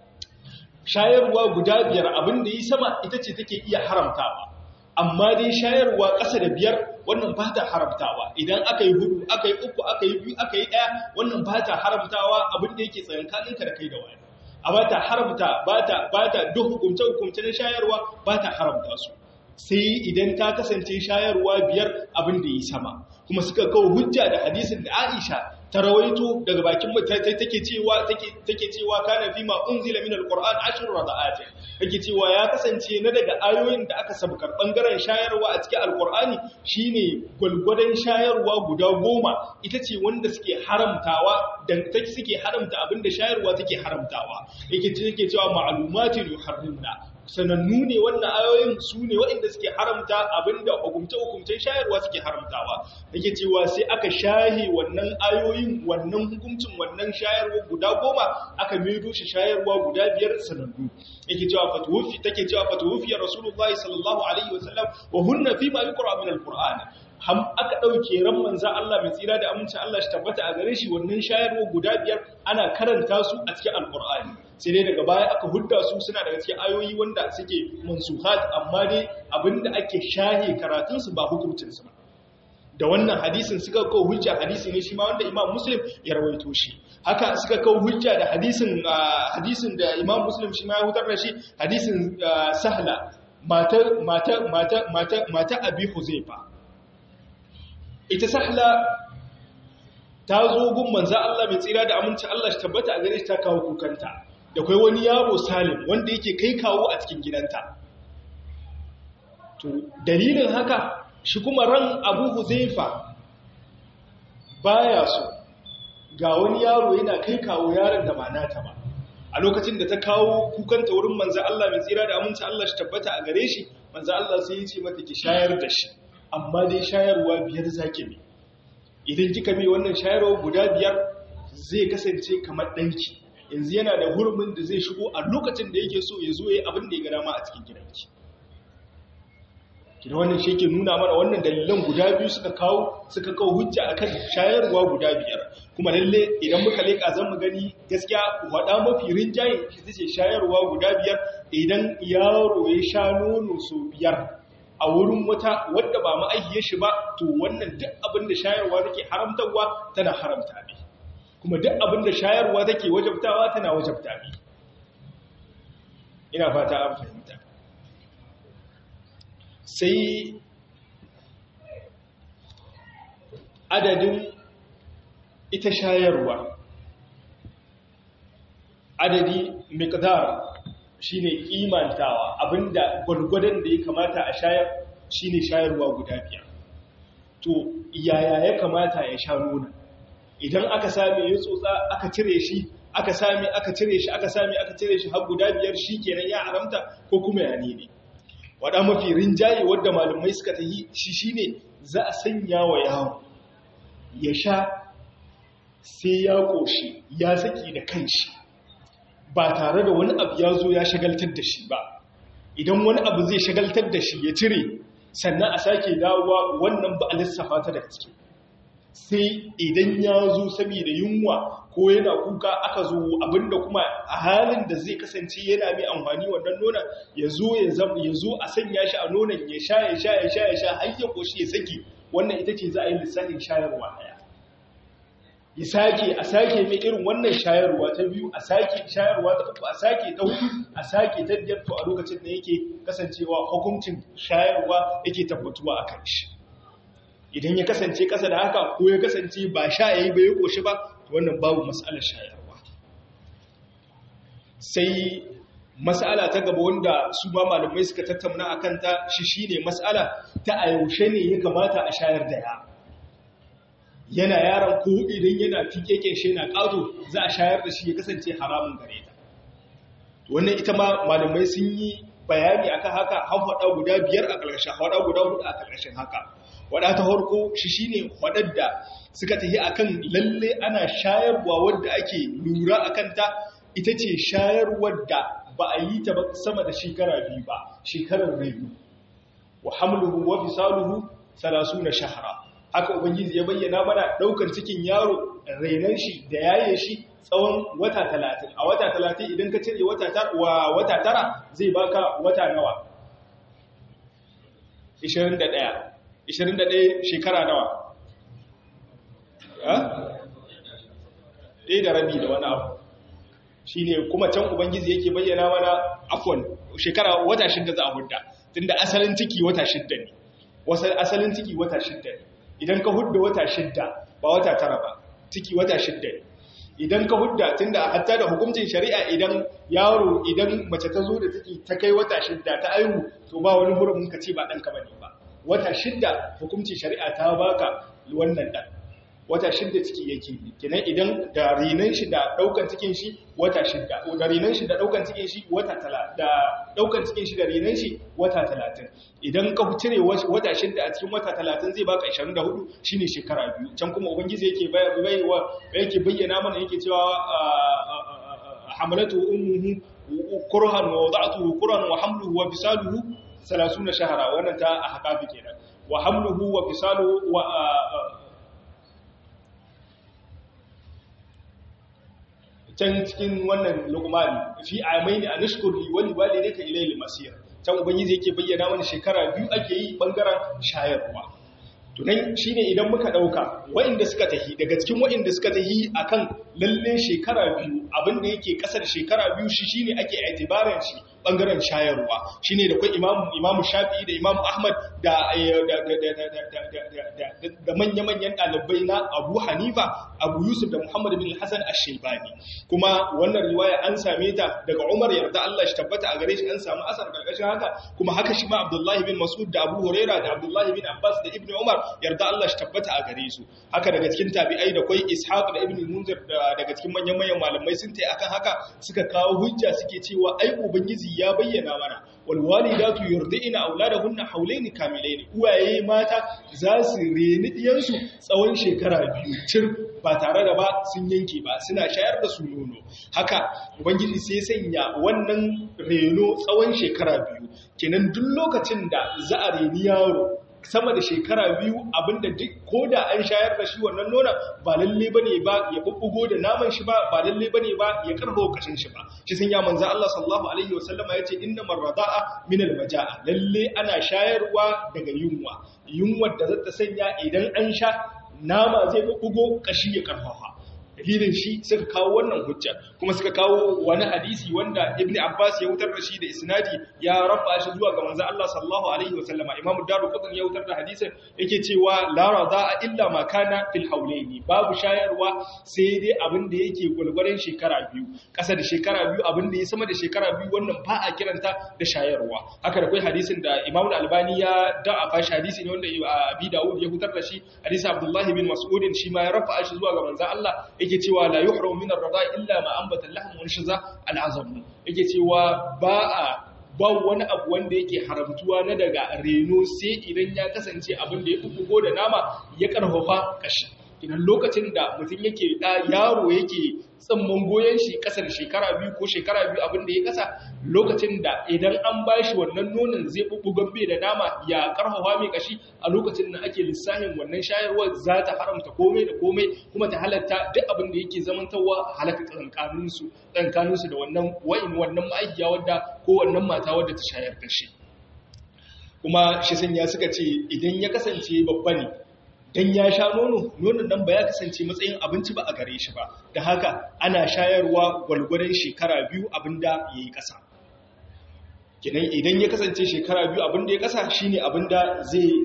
shayarwa guda biyar abinda yi sama ita ce take iya haramtawa amma dai shayarwa ƙasa da biyar wannan ba ta haramtawa idan aka yi hudu aka yi uku aka yi biyu aka yi ɗaya wannan ba ta haramtawa abinda yake tsayankaninka da kai da wani a ba ta haramta ba ta ba ta duk hukumce-hukumce na shayarwa ba ta haramta su sai idan ta kasance shayarwa biyar abin da yi sama kuma suka kawo hujja da hadisin da Aisha ta rawaito daga bakin mutane take cewa take take cewa kana fi ma unzila min alquran ashru rada'at take cewa ya kasance na daga ayoyin da aka sabkar bangaren shayarwa a cikin alqurani shine gulgudan shayarwa guda goma ita ce wanda suke haramtawa dan take suke haramta abinda shayarwa take haramtawa yake take cewa ma'lumatin yuharrimna sanannu ne wannan ayoyin su ne waɗanda suke haramta abinda hukumce-hukumcen shayarwa suke haramtawa yake cewa sai aka shahe wannan ayoyin wannan hukuncin wannan shayarwa guda goma aka maido shi shayarwa guda biyar sanannu yake cewa fatuwufi take cewa fatuwufi rasulullahi sallallahu alaihi wasallam wa hunna fi ma yuqra min alquran ham aka dauke ran manzon Allah mai tsira da aminci Allah shi tabbata a gare shi wannan shayarwa guda biyar ana karanta su a cikin alqur'ani sai dai daga baya aka hudda su suna daga cikin ayoyi wanda suke mansuhat amma dai abinda ake shahe karatunsu ba hukuncinsu ba da wannan hadisin suka kawo hujja hadisi ne shi ma wanda imam muslim ya rawaito shi haka suka kawo hujja da hadisin hadisin da imam muslim shi ma ya hutar da shi hadisin sahla mata mata mata mata mata abi huzaifa ita sahla ta zo gun manzo Allah mai tsira da aminci Allah shi tabbata a gare shi ta kawo kukanta da kai wani yaro salim wanda yake kai kawo a cikin gidanta to dalilin haka shi kuma ran abu huzaifa baya so ga wani yaro yana kai kawo yaron da ba nata ba a lokacin da ta kawo kukanta wurin manzo Allah mai tsira da aminci Allah shi tabbata a gare shi manzo Allah sai ya ce mata ki shayar da shi amma dai shayarwa biyar zaki ne idan kika mai wannan shayarwa guda biyar zai kasance kamar danki yanzu yana da hurumin da zai shigo a lokacin da yake so ya zo yayi abin da ya ga dama a cikin gidanki kina wannan shi ke nuna mana wannan dalilan guda biyu suka kawo suka kawo hujja akan shayarwa guda biyar kuma lalle idan muka leka zan mu gani gaskiya wada mafi rinjaye shi tace shayarwa guda biyar idan yaro ya sha nono so biyar a wurin wata wadda ba ma'aihiyar shi ba to wannan duk abin da shayarwa take haramtarwa tana haramta ne kuma duk abin da shayarwa take wajabtawa tana wajabta ne ina fata an fahimta sai adadin ita shayarwa adadi miqdar shine kimantawa abinda gwargwadon da ya kamata a shayar shine shayarwa guda biyar to yaya ya kamata ya sha nuna idan aka same ya tsotsa aka cire shi aka same aka cire shi aka same aka cire shi har guda biyar shikenan ya haramta ko kuma ya ne waɗa mafi rinjaye wadda malamai suka ta yi shi shi ne za a sanya wa yawon ya sha sai ya ƙoshi ya saki da kanshi ba tare da wani abu ya zo ya shagaltar da shi ba idan wani abu zai shagaltar da shi ya cire sannan a sake dawowa wannan ba a lissafa ta da gaske sai idan ya zo saboda yunwa ko yana kuka aka zo abinda kuma a halin da zai kasance yana mai amfani wannan nonon ya zo ya zo a sanya shi a nonon ya sha ya sha ya sha ya sha har ya koshi ya saki wannan ita ce za a yi lissafin shayarwa daya ya sake a sake mai irin wannan shayarwa ta biyu a sake shayarwa ta uku a sake ta hudu a sake ta biyar to a lokacin da yake kasancewa hukuncin shayarwa yake tabbatuwa a kan shi idan ya kasance kasa da haka ko ya kasance ba sha yayi ba ya koshi ba wannan babu mas'alar shayarwa sai mas'ala ta gaba wanda su ma malamai suka tattauna akan ta shi shine mas'ala ta a yaushe ne ya kamata a shayar da ya yana yaron ko idan yana fikeken shi yana ƙato za a shayar da shi ya kasance haramun gare ta wannan ita ma malamai sun yi bayani akan haka hafaɗa guda biyar a ƙarshen hafaɗa guda hudu a ƙarshen haka waɗa ta harko shi shi ne waɗanda suka tafi a kan lalle ana shayarwa wadda ake lura a kanta ita ce shayarwar da ba a yi ta sama da shekara biyu ba shekarar rayu wa hamluhu wa fisaluhu salasu na shahara haka ubangiji ya bayyana mana ɗaukar cikin yaro rainan shi da yaye shi tsawon wata talatin a wata talatin idan ka cire wata tara zai baka wata nawa 21 21 shekara nawa? ɗaya da rabi da wani abu shi ne kuma can ubangiji yake bayyana mana afon shekara wata shidda za a hudda tun da asalin ciki wata shidda ne asalin ciki wata shidda ne idan ka hudda wata shidda ba wata tara ba ciki wata shidda ne idan ka hudda tun da hatta da hukuncin shari'a idan yaro idan mace ta zo da ciki ta kai wata shidda ta aihu to ba wani hurumin ka ce ba ɗanka ba ne ba wata shidda hukuncin shari'a ta baka wannan dan wata shidda ciki yake kenan idan da rinan shi da daukan cikin shi wata shidda da rinan shi da daukan cikin shi wata tala da daukan cikin shi da rinan shi wata 30 idan ka cire wata shidda a cikin wata 30 zai baka 24 shine shekara biyu can kuma ubangiji yake baiwa yake bayyana mana yake cewa hamalatu ummuhu kurhan wa wada'tuhu kurhan wa hamluhu wa fisaluhu salasuna shahara wannan ta a haƙafi kenan wa hamluhu wa fisaluhu wa can cikin wannan luqman fi amaini anashkur li wali walidayka ilayhi masir can ubangiji yake bayyana mana shekara biyu ake yi bangaren shayarwa to nan shine idan muka dauka waɗanda suka tahi daga cikin waɗanda suka tahi akan lalle shekara biyu abinda yake kasar shekara biyu shi shine ake itibaran shi bangaren shayarwa shine da kai imamu imamu shafi'i da imamu ahmad da da manya-manyan ɗalibai na Abu Hanifa Abu Yusuf da Muhammad bin Hassan Ash-Shaybani kuma wannan riwaya an same ta daga Umar yarda Allah shi tabbata a gare shi an samu asar karkashin haka kuma haka shi ma Abdullahi bin Mas'ud da Abu Huraira da Abdullahi bin Abbas da Ibn Umar yarda Allah shi tabbata a gare su haka daga cikin tabi'ai da kwai Ishaq da Ibn Munzir daga cikin manyan-manyan malamai sun tai akan haka suka kawo hujja suke cewa ai ubangiji ya bayyana mana wal walidatu yurdi'na auladahunna hawlayn kamilayn uwaye mata za su reni diyansu tsawon shekara biyu cir ba tare da ba sun yanke ba suna shayar da su nono haka ubangiji sai sanya wannan reno tsawon shekara biyu kenan duk lokacin da za a reni yaro sama da shekara biyu abinda duk ko da an shayar da shi wannan nona ba lalle bane ba ya bubbugo da naman shi ba ba lalle bane ba ya karbo kashin shi ba shi sun ya manzo Allah sallallahu alaihi wasallama yace inna marrada'a min almajaa lalle ana shayarwa daga yunwa yunwar da zata sanya idan an sha nama zai bubbugo kashi ya karfafa dalilin shi suka kawo wannan hujja kuma suka kawo wani hadisi wanda ibn abbas ya wutar da shi da isnadi ya rafa shi zuwa ga manzo Allah sallallahu alaihi wasallama imam daruqutni ya wutar da hadisin yake cewa la rada'a illa ma kana fil hawlaini babu shayarwa sai dai abin da yake gulgurin shekara biyu kasa da shekara biyu abin da ya sama da shekara biyu wannan ba a kiranta da shayarwa haka da kai hadisin da imam al-albani ya da'a shi hadisi ne wanda abi daud ya wutar da shi hadisi abdullahi bin mas'ud shi ma ya rafa shi zuwa ga manzo Allah yake cewa la yuhramu min ar-rada illa ma anbata al-lahm wa shiza al-azam yake cewa ba a ba wani abu wanda yake haramtuwa na daga reno sai idan ya kasance abin da ya bugo da nama ya karfafa kashi idan lokacin da mutum yake da yaro yake tsamman goyon shi kasar shekara biyu ko shekara biyu abin da ya kasa lokacin da idan an ba shi wannan nonon zai bubbugan bai da nama ya karfafa mai kashi a lokacin da ake lissafin wannan shayarwar za ta haramta komai da komai kuma ta halatta duk abin da yake zamantawa halaka tsankaninsu tsankaninsu da wannan wa'in wannan ma'aikiya wadda ko wannan mata wadda ta shayar da shi kuma shi sanya suka ce idan ya kasance babba ne dan ya sha nono nonon nan ba ya kasance matsayin abinci ba a gare shi ba da haka ana shayarwa gwalgwadon shekara biyu abinda ya yi ƙasa kinan idan ya kasance shekara biyu abinda ya ƙasa shine abinda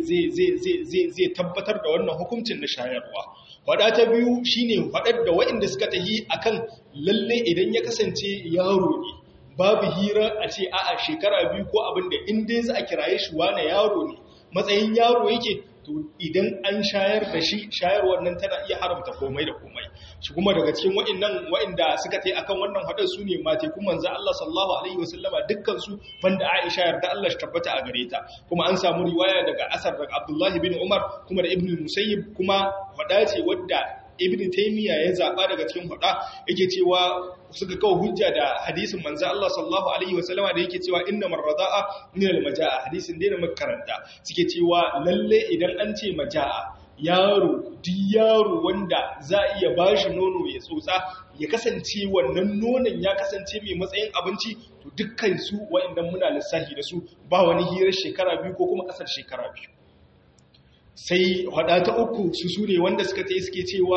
zai tabbatar da wannan hukuncin na shayarwa faɗa ta biyu shine faɗar da waɗanda suka tahi akan lalle idan ya kasance yaro ne babu hira a ce a'a shekara biyu ko abinda in dai za a kiraye shi wane yaro ne matsayin yaro yake to idan an shayar da shi shayarwar nan tana iya haramta komai da komai shi kuma daga cikin wa'annan wa'anda suka tai akan wannan hadar su ne mate kuma manzo Allah sallallahu alaihi wasallama dukkan su banda Aisha yarda Allah shi tabbata a gare ta kuma an samu riwaya daga asar daga Abdullah bin Umar kuma da Ibn Musayyib kuma hada ce wadda Ibn Taymiyyah ya zaba daga cikin hada yake cewa suka kawo hujja da hadisin manzo Allah sallallahu alaihi wasallama da yake cewa inna marrada'a min al-majaa hadisin da muka karanta suke cewa lalle idan an ce majaa yaro duk yaro wanda za a iya bashi nono ya tsotsa ya kasance wannan nonon ya kasance mai matsayin abinci to dukkan su wa'annan muna lissafi da su ba wani hirar shekara biyu ko kuma kasar shekara biyu sai hada ta uku su su ne wanda suka ta suke cewa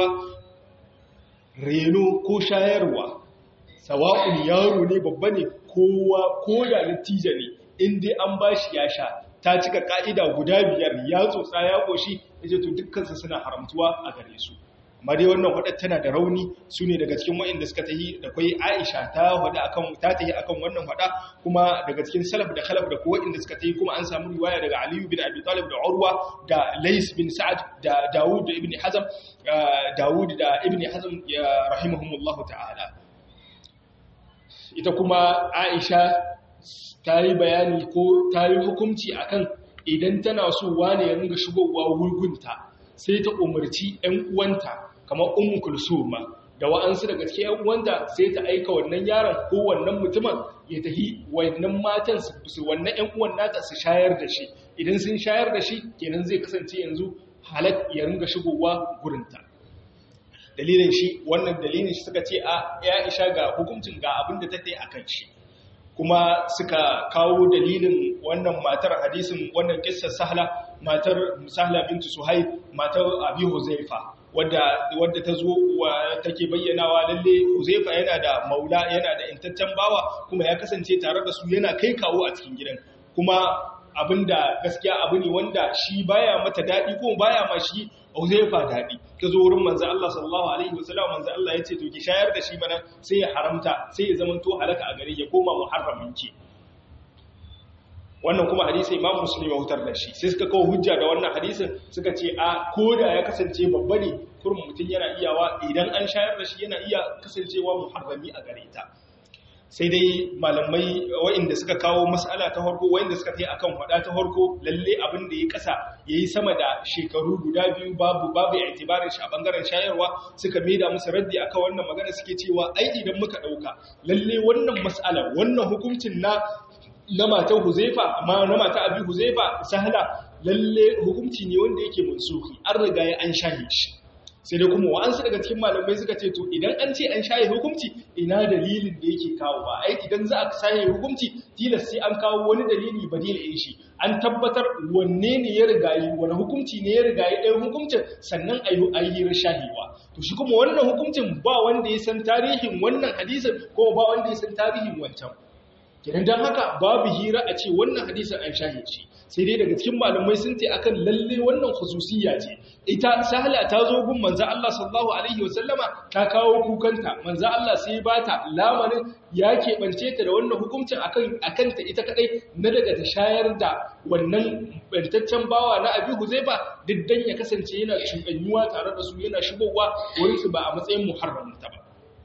reno ko shayarwa sawa'un yaro ne babba ne kowa ko da natija ne in dai an bashi ya sha ta cika ka'ida guda biyar ya tsotsa ya koshi yace to dukkansu suna haramtuwa a gare su amma dai wannan wadda tana da rauni su ne daga cikin wa'inda suka tahi da kwai Aisha ta wada akan ta tahi akan wannan wada kuma daga cikin salaf da khalaf da kowa inda suka tahi kuma an samu riwaya daga Ali bin Abi Talib da Urwa da Lais bin Sa'ad da Dawud da Ibn Hazm Dawud da Ibn Hazm rahimahumullahu ta'ala ita kuma Aisha ta yi bayani ko ta yi hukunci akan idan tana so wane ya ringa shigowa wurgunta sai ta umarci ‘yan uwanta kamar umu kulsuma da wa'ansu daga cikin ‘yan uwanta sai ta aika wannan yaron ko wannan mutumin ya tahi wannan matan su wannan ‘yan uwan nata su shayar da shi idan sun shayar da shi kenan zai kasance yanzu halak ya ringa shigowa gurinta dalilin shi wannan dalilin shi suka ce a ya isha ga hukuncin ga abin da ta ta yi a kan shi kuma suka kawo dalilin wannan matar hadisin wannan kissar sahla matar sahla bintu suhaib matar abi huzaifa wadda wadda ta zo take bayyanawa lalle huzaifa yana da maula yana da intaccen bawa kuma ya kasance tare da su yana kai kawo a cikin gidan kuma abinda gaskiya abu ne wanda shi baya mata daɗi ko baya ma shi Uzaifa daɗi ta zo wurin manzo Allah sallallahu alaihi wasallam manzo Allah ya ce to ki shayar da shi mana sai ya haramta sai ya zama to halaka a gare ya koma muharramin ki wannan kuma hadisi Imam Muslim ya hutar da shi sai suka kawo hujja da wannan hadisin suka ce a koda ya kasance babba ne kurum mutum yana iyawa idan an shayar da shi yana iya kasancewa muharrami a gare ta sai dai malamai wa'inda suka kawo mas'ala ta harko wa'inda suka kai akan hada ta harko lalle abin da ya kasa yayi sama da shekaru guda biyu babu babu i'tibarin shi a bangaren shayarwa suka maida musu raddi akan wannan magana suke cewa ai idan muka dauka lalle wannan mas'ala wannan hukuncin na na matan Huzaifa amma na mata Abi Huzaifa sahla lalle hukunci ne wanda yake mansuhi an riga ya an shahe shi sai dai kuma wa'ansu daga cikin malamai suka ce to idan an ce an shaye hukunci ina dalilin da yake kawo ba ai idan za a shaye hukunci tilas sai an kawo wani dalili badil ɗin shi an tabbatar wanne ne ya rigayi wani hukunci ne ya rigayi ɗayan hukuncin sannan a yi hirar shahewa to shi kuma wannan hukuncin ba wanda ya san tarihin wannan hadisin ko ba wanda ya san tarihin wancan kenan don haka babu hira a ce wannan hadisin an shahe shi sai dai daga cikin malamai sun ce akan lalle wannan khususiyya ce ita sahla ta zo gun manzo Allah sallallahu alaihi wasallama ta kawo kukanta manzo Allah sai ba ta lamarin ya keɓance ta da wannan hukuncin akan akan ta ita kadai na daga ta shayar da wannan bantaccen bawa na Abi Huzaifa diddan ya kasance yana cuɗanyuwa tare da su yana shigowa wurin su ba a matsayin muharramin ta ba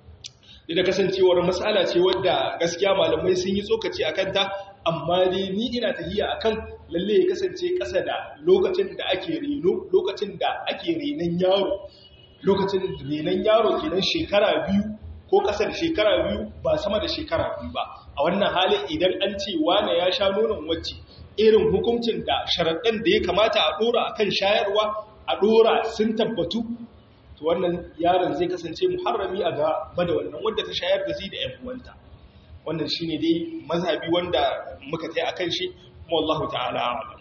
da kasancewar mas'ala ce wadda gaskiya malamai sun yi tsokaci akan ta amma dai ni ina tahiya akan lalle ya kasance ƙasa da lokacin da ake reno lokacin da ake renon yaro lokacin renon yaro kenan shekara biyu ko ƙasa da shekara biyu ba sama da shekara biyu ba a wannan halin idan an ce wane ya sha nonon wacce irin hukuncin da sharaɗin da ya kamata a ɗora akan shayarwa a ɗora sun tabbatu to wannan yaron zai kasance muharrami a gaba da wannan wadda ta shayar da zai da ‘yan uwanta wannan shi ne dai mazhabi wanda muka tai akan shi kuma wallahu ta'ala alam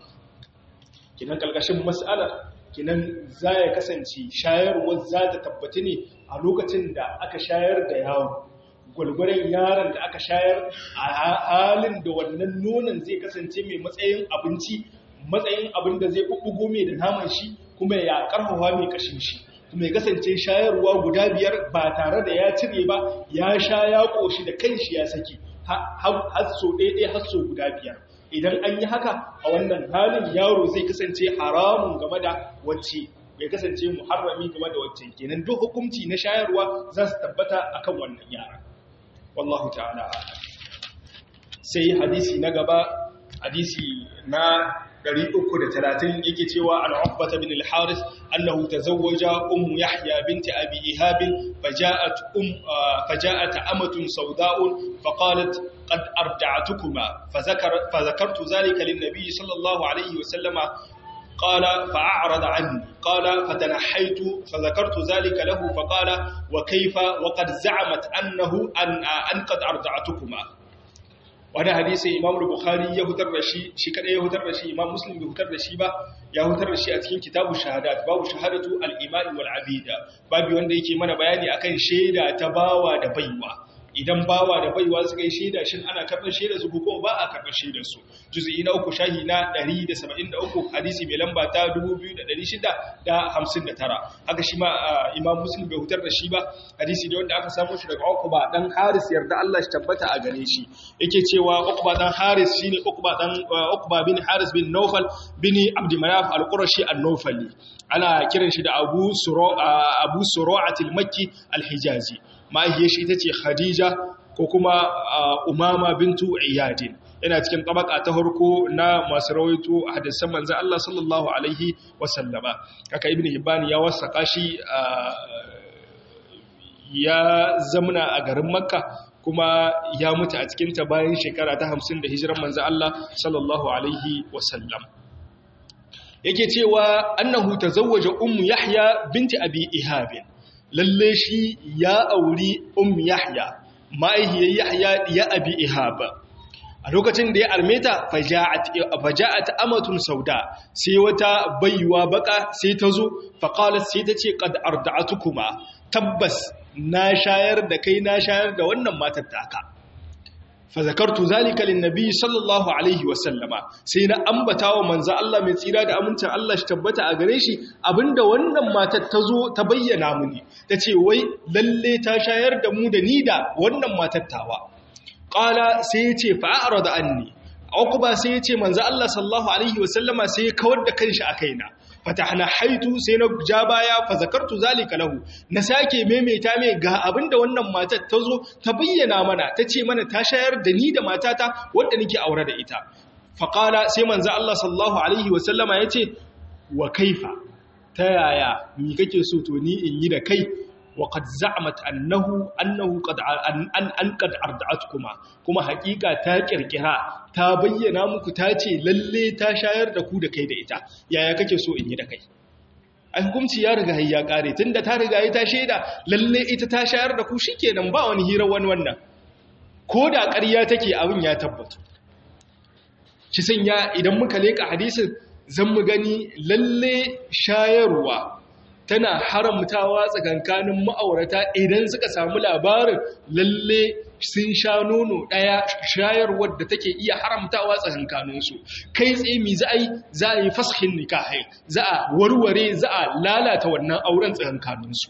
kinan kalkashin mas'alar kinan za ya kasance shayarwar za ta tabbata ne a lokacin da aka shayar da yaro gwalgwaren yaron da aka shayar a halin da wannan nonon zai kasance mai matsayin abinci matsayin abin da zai ɓuɓɓugo mai da naman shi kuma ya ƙarfafa mai kashin shi mai kasance shayarwa guda biyar ba tare da ya cire ba ya sha ya ƙoshi da kanshi ya saki har so ɗaiɗai har so guda biyar idan an yi haka a wannan halin yaro zai kasance haramun game da wacce bai kasance muharrami game da wacce kenan duk hukunci na shayarwa za su tabbata akan wannan yara wallahu ta'ala sai hadisi na gaba hadisi na 330 yake cewa an ubbata bin al-haris annahu tazawwaja um yahya bint abi ihab faja'at um faja'at amatun sawda'un faqalat qad arda'atukuma fazakar fazakartu dhalika lin-nabiy sallallahu alayhi wa sallama قال فأعرض عني قال فتنحيت فذكرت ذلك له فقال وكيف وقد زعمت أنه أن, أن قد أرضعتكما wani hadisi imam bukhari ya hutar da shi shi kadai ya hutar da shi imam muslim bai hutar da shi ba ya hutar da shi a cikin kitabu shahadat babu shahadatu al-iman wal abida babu wanda yake mana bayani akan shaida ta bawa da baiwa idan bawa da baiwa suka yi shaida shin ana karɓar shaida su ko ba a karɓar shaidar su juz'i na uku shahi na 173 hadisi mai lamba ta 2659 haka shi ma imam muslim bai hutar da shi ba hadisi ne wanda aka samu shi daga Uqba dan Haris yarda Allah shi tabbata a gare shi yake cewa Uqba dan Haris shine Uqba dan Uqba bin Haris bin Nawfal bin Abd Manaf al-Qurashi an-Nawfali ana kiran shi da Abu Suru Abu Suru'atil Makki al-Hijazi mahaifiyar shi ita ce Khadija ko kuma Umama bintu Iyadin yana cikin tabaka ta harko na masu rawaito a hadisan manzan Allah sallallahu alaihi wasallama haka ibn Hibban ya wasaka shi ya zamna a garin Makka kuma ya mutu a cikin ta bayan shekara ta 50 da hijiran manzan Allah sallallahu alaihi wasallam yake cewa annahu tazawwaja ummu Yahya binti Abi Ihab lalle shi ya auri um yahya ma'aihiyar yahya ya abi ihaba a lokacin da ya armeta faja'at amatun sauda sai wata baiwa baka sai ta zo faqalat sai ta ce qad arda'atukuma tabbas na shayar da kai na shayar da wannan matar taka fazakartu zalika linnabi sallallahu alaihi wasallama sai na ambata wa manzo Allah mai tsira da amincin Allah shi tabbata a gare shi abinda wannan matar ta zo ta bayyana muni tace wai lalle ta shayar da mu da ni da wannan matar tawa qala sai yace fa arada anni uqba sai yace manzo Allah sallallahu alaihi wasallama sai ya kawar da kanshi a kaina fatahna haitu sai na ja baya fa zakartu zalika lahu na sake maimaita mai ga abinda wannan matar ta zo ta bayyana mana ta ce mana ta shayar da ni da matata wadda nake aure da ita faqala sai manzo Allah sallallahu alaihi wasallama yace wa kaifa ta yaya mi kake so to ni in yi da kai wa qad za'amat annahu annahu qad an an qad arda'atkuma kuma hakika ta kirkira ta bayyana muku ta ce lalle ta shayar da ku da kai da ita yaya kake so in yi da kai ai hukunci ya riga ya kare tunda ta riga ta shaida lalle ita ta shayar da ku shikenan ba wani hira wani wannan ko da ƙarya take abin ya tabbata shi sanya idan muka leka hadisin zan mu gani lalle shayarwa tana haramtawa tsakankanin ma'aurata idan suka samu labarin lalle sun sha nono ɗaya shayarwar da take iya haramtawa tsakankaninsu kai tsaye mi za a yi za a yi fashin nikahai za a warware za a lalata wannan auren tsakankaninsu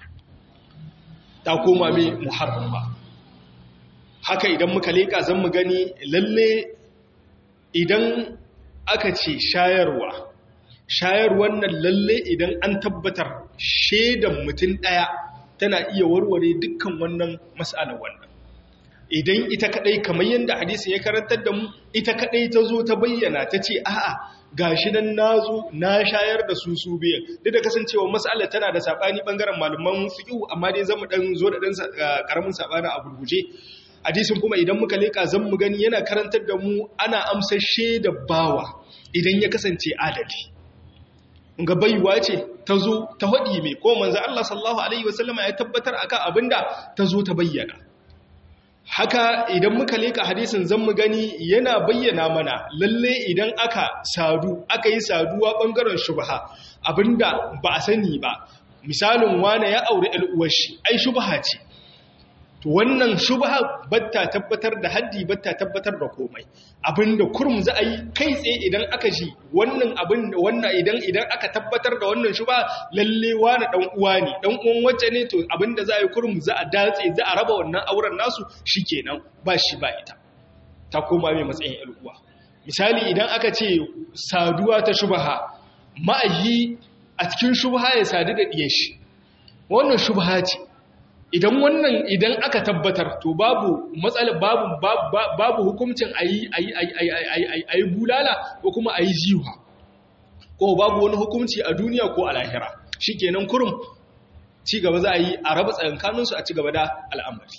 ta koma mai muharrama haka idan muka leƙa zan mu gani lalle idan aka ce shayarwa shayar wannan lalle idan an tabbatar shaidan mutum ɗaya tana iya warware dukkan wannan mas'alar wannan idan ita kadai kamar yadda hadisi ya karantar da mu ita kadai ta zo ta bayyana ta ce a'a gashi nan nazo na shayar da su su biyan duk da kasancewa mas'alar tana da sabani bangaren malaman fiqh amma dai zamu dan zo da dan karamin sabani a gurguje hadisin kuma idan muka leka zan mu gani yana karantar da mu ana amsar shaidar bawa idan ya kasance adali ga baiwa ce ta zo ta haɗi mai ko manzo Allah sallallahu alaihi wasallama ya tabbatar akan abinda ta zo ta bayyana haka idan muka leka hadisin zan mu gani yana bayyana mana lalle idan aka sadu aka yi saduwa bangaren shubha abinda ba a sani ba misalin wane ya aure al'uwar shi ai shubha ce to wannan shubha batta tabbatar da haddi batta tabbatar da komai abinda kurum za a yi kai tsaye idan aka ji wannan abin wannan idan idan aka tabbatar da wannan shubha lalle wani dan uwa ne dan uwan wacce ne to abinda za a yi kurum za a datse za a raba wannan auren nasu shikenan ba shi ba ita ta koma mai matsayin al'uwa misali idan aka ce saduwa ta shubha ma'ayi a cikin shubha ya sadu da diyar shi wannan shubha ce idan wannan idan aka tabbatar to babu matsala babu babu hukuncin ayi ayi ayi ayi bulala ko kuma ayi jiwa ko babu wani hukunci a duniya ko a lahira shikenan kurum ci gaba za a yi a raba tsakankanin su a ci gaba da al'amari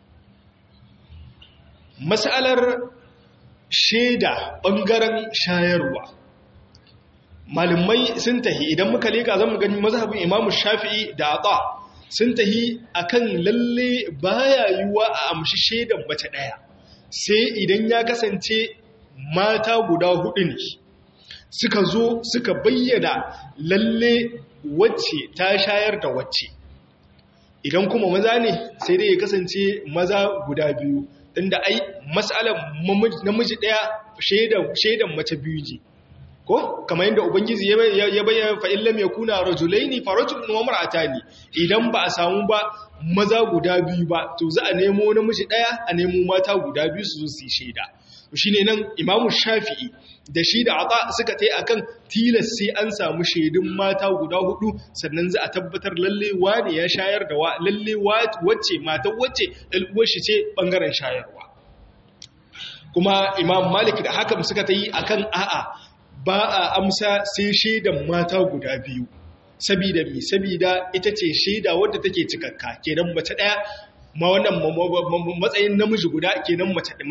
mas'alar sheda bangaren shayarwa malamai sun tahi idan muka leka zamu gani mazhabin imamu shafi'i da ata sun tahi akan lalle baya yiwa a amshi shaidan mace daya sai idan ya kasance mata guda hudu ne suka zo suka bayyana lalle wacce ta shayar da wacce idan kuma maza ne sai dai ya kasance maza guda biyu inda ai mas'alar namiji daya shaidan mace biyu ne ko kamar yadda ubangiji ya bayyana fa illam yakuna rajulaini fa rajulun wa mar'atani idan ba a samu ba maza guda biyu ba to za a nemo namiji daya a nemo mata guda biyu su zo su shaida shine nan imamu shafi'i da shi da ata suka tai akan tilas sai an samu shaidun mata guda hudu sannan za a tabbatar lalle wani ya shayar da wa lalle wacce mata wacce dalbuwar shi ce bangaren shayarwa kuma imam malik da hakan suka ta yi akan a'a ba a amsa sai shaidan mata guda biyu sabida mi sabida ita ce shaida wadda take cikakka kenan mace daya ma wannan matsayin namiji guda kenan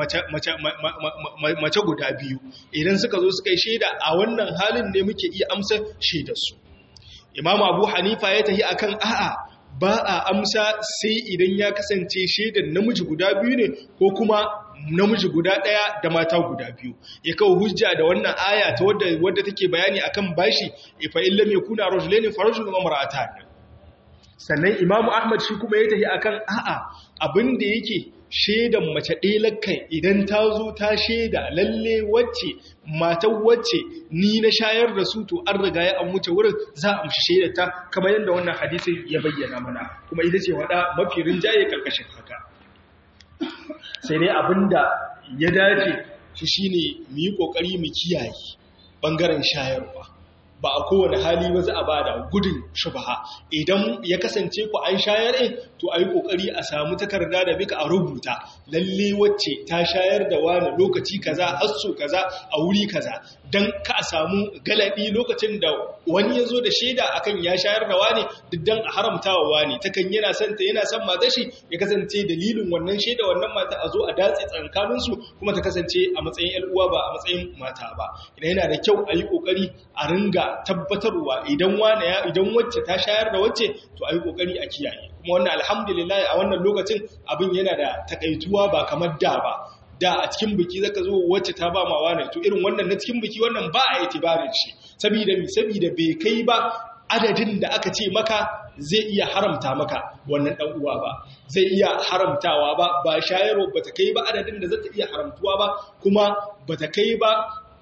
mace guda biyu idan suka zo suka yi shaida a wannan halin ne muke iya amsa shaidarsu imam abu hanifa ya tafi akan a'a ba a amsa sai idan ya kasance shaidan namiji guda biyu ne ko kuma namiji guda ɗaya da mata guda biyu ya kawo hujja da wannan aya ta wadda wadda take bayani akan bashi ifa illam yakuna rajulaini farajulun wa mar'atan sannan imamu ahmad shi kuma ya tafi akan a'a abin da yake shaidan mace ɗelakan idan ta zo ta shaida lalle wacce matan wacce ni na shayar da su to an riga ya an wuce wurin za a amshi shaidata kamar yadda wannan hadisin ya bayyana mana kuma ita ce wada mafi rinjaye karkashin haka sai dai abinda ya dace shi shine mu yi kokari mu kiyaye bangaren shayarwa ba a kowane hali ba za a ba da gudun shubaha idan ya kasance ku an shayar in to a yi ƙoƙari a samu takarda da bika a rubuta lalle wacce ta shayar da wani lokaci kaza hasso kaza a wuri kaza don ka a samu galaɗi lokacin da wani ya zo da shaida akan ya shayar da wani duk don a haramta wa wani takan yana son ta yana son mata shi ya kasance dalilin wannan shaida wannan mata a zo a datse tsakaninsu kuma ta kasance a matsayin 'yan uwa ba a matsayin mata ba idan yana da kyau a yi ƙoƙari a ringa tabbatarwa idan wane ya idan wacce ta shayar da wacce to ayi kokari a kiyaye kuma wannan alhamdulillah a wannan lokacin abin yana da takaituwa ba kamar da ba da a cikin biki zaka zo wacce ta ba ma wane to irin wannan na cikin biki wannan ba a itibarin shi saboda mi saboda bai kai ba adadin da aka ce maka zai iya haramta maka wannan dan uwa ba zai iya haramtawa ba ba shayarwa bata kai ba adadin da zata iya haramtuwa ba kuma bata kai ba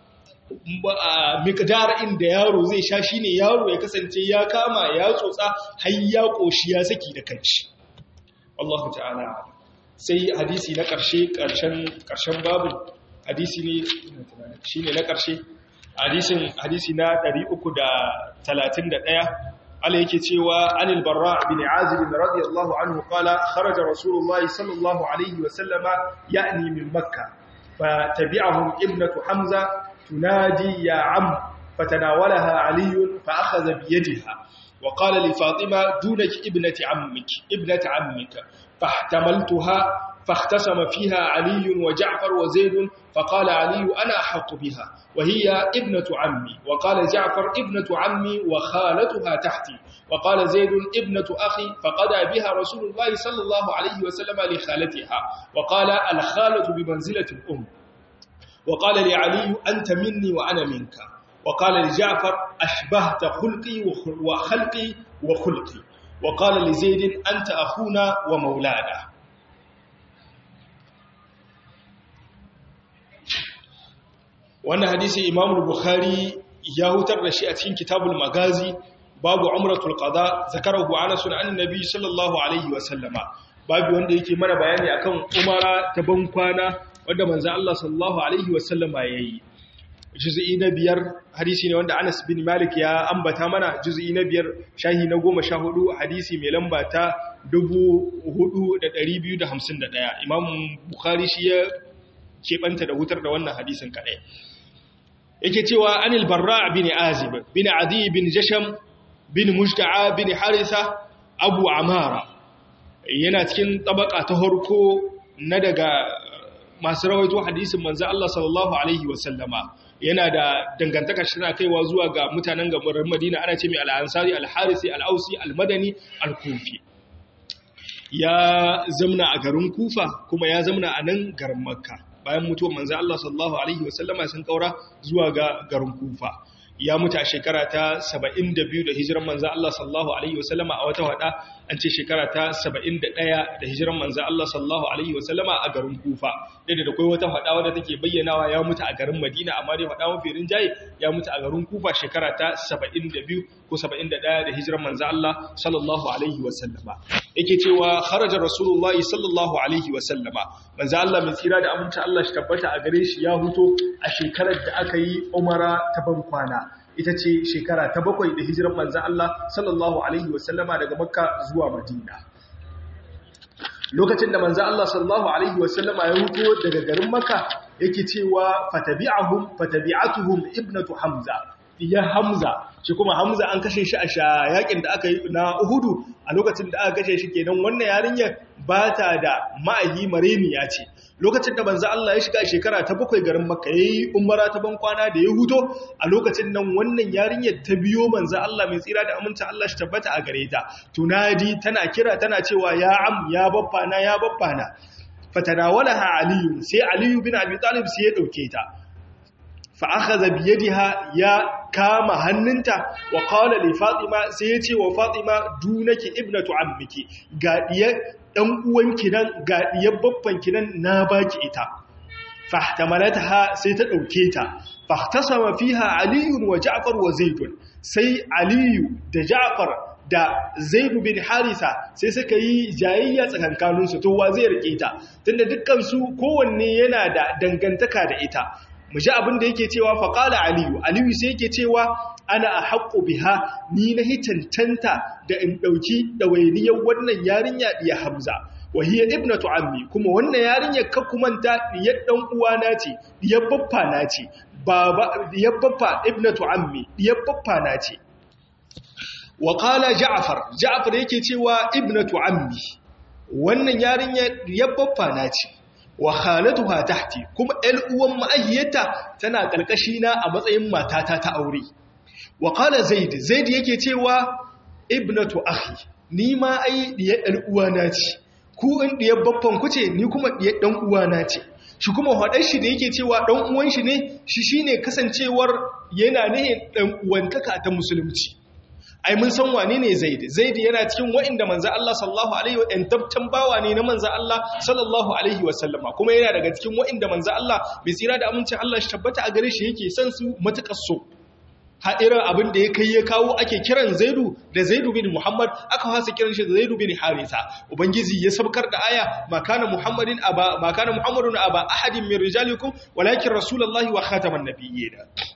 mikdar inda yaro zai sha shine yaro ya kasance ya kama ya tsotsa har ya koshi ya saki da kanshi Allahu ta'ala sai hadisi na karshe karshen karshen babu hadisi ne shine na karshe hadisin hadisi na 331 ala yake cewa anil barra bin azib radiyallahu anhu qala kharaja rasulullahi sallallahu alaihi wa sallama ya'ni min makkah فتبعهم ابنة حمزة تنادي يا عم فتناولها علي فأخذ بيدها وقال لفاطمة دونك ابنة عمك ابنة عمك فاحتملتها فاختصم فيها علي وجعفر وزيد فقال علي أنا أحق بها وهي ابنة عمي وقال جعفر ابنة عمي وخالتها تحتي وقال زيد ابنة أخي فقضى بها رسول الله صلى الله عليه وسلم لخالتها وقال الخالة بمنزلة الأم وقال لعلي أنت مني وأنا منك وقال لجعفر أشبهت خلقي وخلقي وخلقي وقال لزيد أنت أخونا ومولانا wannan hadisi imam bukhari ya hutar da shi a cikin kitabul magazi babu umratul qada zakarahu anas an annabi sallallahu alaihi wa sallama babu wanda yake mana bayani akan umara ta ban kwana wanda manzo Allah sallallahu alaihi wa sallama yayi juz'i na biyar hadisi ne wanda Anas bin Malik ya ambata mana juz'i na biyar shahi na 14 hadisi mai lamba ta 4251 imam bukhari shi ya keɓanta da hutar da wannan hadisin kaɗai yake cewa anil barra bin azib bin adi bin jasham bin mujta'a bin harisa abu amara yana cikin tabaka ta harko na daga masu rawaito hadisin manzo Allah sallallahu alaihi wasallama yana da dangantaka shi na kaiwa zuwa ga mutanen garin Madina ana ce mai al-Ansari al-Harisi al-Ausi al-Madani al-Kufi ya zamna a garin Kufa kuma ya zamna a nan garin Makka bayan mutuwar manzo Allah sallallahu alaihi wasallama sun kaura zuwa ga garin Kufa ya mutu a shekara ta 72 da hijiran manzo Allah sallallahu alaihi wasallama a wata wada an ce shekara ta 71 da hijiran manzo Allah sallallahu alaihi wasallama a garin Kufa dai da kai wata wada wadda take bayyanawa ya mutu a garin Madina amma dai wada mafi rinjaye ya mutu a garin Kufa shekara ta 72 ko 71 da hijiran manzo Allah sallallahu alaihi wasallama yake cewa kharaja rasulullahi sallallahu alaihi wasallama manzo Allah mai tsira da aminci Allah shi tabbata a gare shi ya huto a shekarar da aka yi umara ta ban kwana ita ce shekara ta bakwai da hijiran manzan Allah sallallahu Alaihi wasallama daga makka zuwa madina lokacin da manzan Allah sallallahu Alaihi wasallama ya huto daga garin makka yake cewa fatabi'ahum fatabi'atuhum ibnatu hamza iya hamza shi kuma hamza an kashe shi a yakin da aka yi na uhudu a lokacin da aka kashe shi kenan wannan yarinyar ba ta da ma'ayi mareniya ce lokacin da manzo Allah ya shiga shekara ta bakwai garin Makka yayi umara ta ban kwana da ya huto a lokacin nan wannan yarinyar ta biyo manzo Allah mai tsira da aminta Allah shi tabbata a gare ta tunadi tana kira tana cewa ya am ya baffana ya baffana fatanawalaha aliyu sai aliyu bin abi talib sai ya dauke ta fa akhadha bi yadiha ya kama hannunta wa qala li fatima sai ya ce wa fatima dunaki ibnatu ammiki ga diya dan uwanki nan ga diyar babbanki nan na baki ita fahtamalataha sai ta dauke ta fahtasama fiha aliyun wa ja'far wa zaidun sai aliyu da ja'far da zaidu bin harisa sai suka yi jayayya tsakankaninsu to wa zai rike ta tunda dukkan su kowanne yana da dangantaka da ita mu ji abin da yake cewa faqala aliyu aliyu sai yake cewa ana ahqqu biha ni na hitantanta da in dauki dawainiyar wannan yarinya diya hamza wa hiya ibnatu ammi kuma wannan yarinyar ka kumanta diyar dan uwana ce diyar baffa na ce baba diyar baffa ibnatu ammi diyar baffa na ce wa qala ja'far ja'far yake cewa ibnatu ammi wannan yarinyar diyar baffa na ce wa khalatuha tahti kuma ɗan uwan ma'ahiyarta tana karkashi na a matsayin matata ta aure wa qala zaid zaid yake cewa ibnatu akhi ni ma ai diyar ɗan uwana ce ku in diyar baffan ku ce ni kuma diyar dan uwana ce shi kuma hadar shi da yake cewa dan uwan shi ne shi shine kasancewar yana ne dan uwantaka ta musulunci ai mun san wane ne zaid zaid yana cikin wa'inda manzo Allah sallallahu alaihi wa sallam tabtan bawa ne na manzo Allah sallallahu alaihi wa sallama kuma yana daga cikin wa'inda manzo Allah bai tsira da amincin Allah shi tabbata a gare shi yake son su matakar so ha irin abin da ya kai ya kawo ake kiran zaidu da zaidu bin muhammad aka hasa kiran shi da zaidu bin harisa ubangiji ya sabkar da aya makana muhammadin aba makana muhammadun aba ahadin min rijalikum walakin rasulullahi wa khataman nabiyyin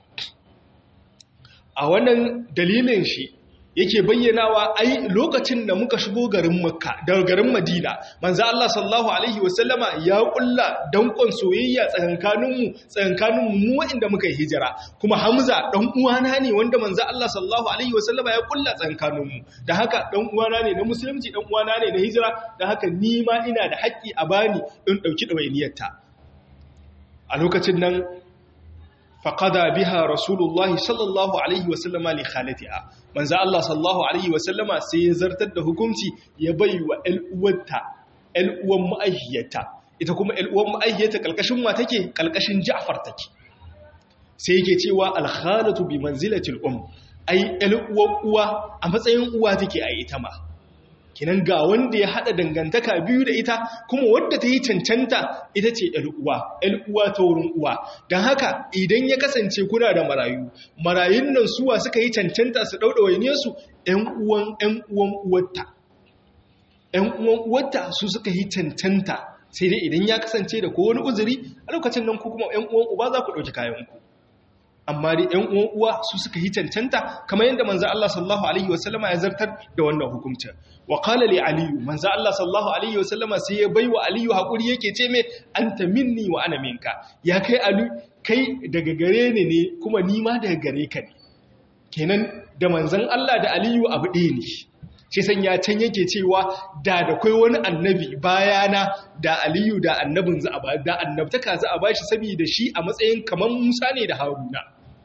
a wannan dalilin shi yake bayyanawa ai lokacin da muka shigo garin makka daga garin madina manzo Allah sallallahu alaihi wasallama ya kulla dankon soyayya tsakankaninmu tsakankanin mu wanda muka yi hijira kuma hamza dan uwana ne wanda manzo Allah sallallahu alaihi wasallama ya kulla tsakankaninmu da haka dan uwana ne na musulunci dan uwana ne na hijira da haka ni ma ina da haƙƙi a bani in dauki dawainiyarta a lokacin nan faƙada biha rasulullahi sallallahu alaihi wasallama li khalatiha manzo Allah sallallahu alaihi wasallama sai ya zartar da hukunci ya bai wa ƴal'uwarta ƴal'uwan ma'aihiyarta ita kuma ƴal'uwan ma'aihiyarta kalkashin wa take kalkashin Ja'far take sai yake cewa al-khalatu bi manzilatil um ai ƴal'uwar uwa a matsayin uwa take a ita ma kinan ga wanda ya hada dangantaka biyu da ita kuma wadda ta yi cancanta ita ce uwa uwa ta wurin uwa don haka idan ya kasance kuna da marayu marayun nan suwa suka yi cancanta su ɗauɗawaine su ‘yan uwan ‘yan uwan uwarta ‘yan uwan uwarta su suka yi cancanta sai dai idan ya kasance da kowane uzuri a lokacin nan ku kuma ‘yan uwan uba za ku ɗauki kayanku amma dai ‘yan uwan uwa su suka yi cancanta kamar yadda manzo Allah sallallahu alaihi wasallama ya zartar da wannan hukuncin wa qala li aliyu manzo Allah sallallahu alaihi wasallama sai ya baiwa aliyu hakuri yake ce me anta minni wa ana minka ya kai alu kai daga gare ni ne kuma ni ma daga gare ka ne kenan da manzon Allah da aliyu abu ɗaya ne shi san ya can yake cewa da da kai wani annabi bayana da aliyu da annabin za a ba da annabtaka za a bashi saboda shi a matsayin kamar Musa ne da Haruna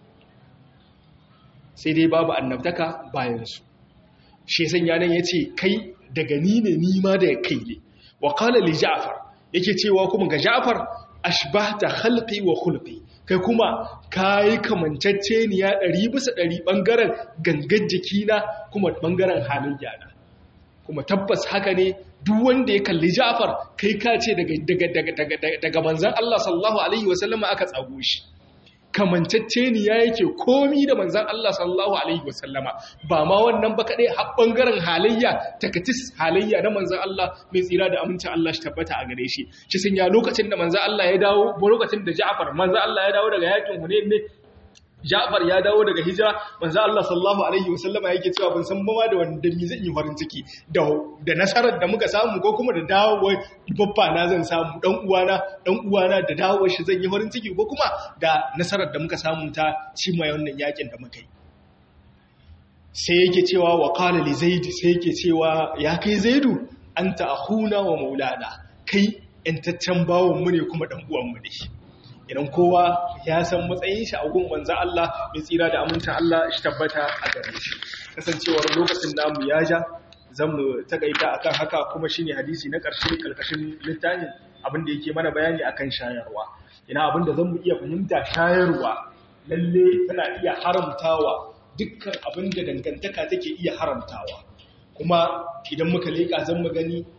sai dai babu annabtaka bayansu shi sanya nan ya ce kai daga ni ne nima da kai ne wa kala li ja'far yake cewa kuma ga ja'far ashbahta khalqi wa khulqi kai kuma kai kamancacce ni ya 100 bisa 100 bangaren gangan jikina kuma bangaren halin yana kuma tabbas haka ne duk wanda ya kalli Ja'far kai ka ce daga daga daga daga manzon Allah sallallahu alaihi wasallama aka tsago shi kamancacce ni ya yake komi da manzan Allah sallallahu Alaihi wasallama ba ma wannan ba kaɗai har ɓangaren halayya takatis halayya na manzan Allah mai tsira da amincin Allah shi tabbata a gare shi shi sun ya lokacin da manzan Allah ya dawo lokacin da Ja'far manzan Allah ya dawo daga yakin Hunayn ne Ja'far ya dawo daga hijira manzo Allah sallallahu alaihi wasallama yake cewa ban san ba da wanda mi zan yi farin ciki da da nasarar da muka samu ko kuma da dawowar babba na zan samu dan uwana dan uwana da dawowar shi zan yi farin ciki ko kuma da nasarar da muka samu ta cimma wannan yakin da muka yi sai yake cewa wa qala li zaid sai yake cewa ya kai zaidu anta akhuna wa maulana kai yantaccen bawon mu ne kuma dan uwan mu ne idan kowa ya san matsayin shi a gun manzan Allah mai tsira da amincin Allah shi tabbata a gare shi kasancewar lokacin namu ya ja zan mu takaita akan haka kuma shine hadisi na ƙarshe kalkashin littafin abin da yake mana bayani akan shayarwa ina abin da zan mu iya fahimta shayarwa lalle tana iya haramtawa dukkan abin da dangantaka take iya haramtawa kuma idan muka leƙa zan mu gani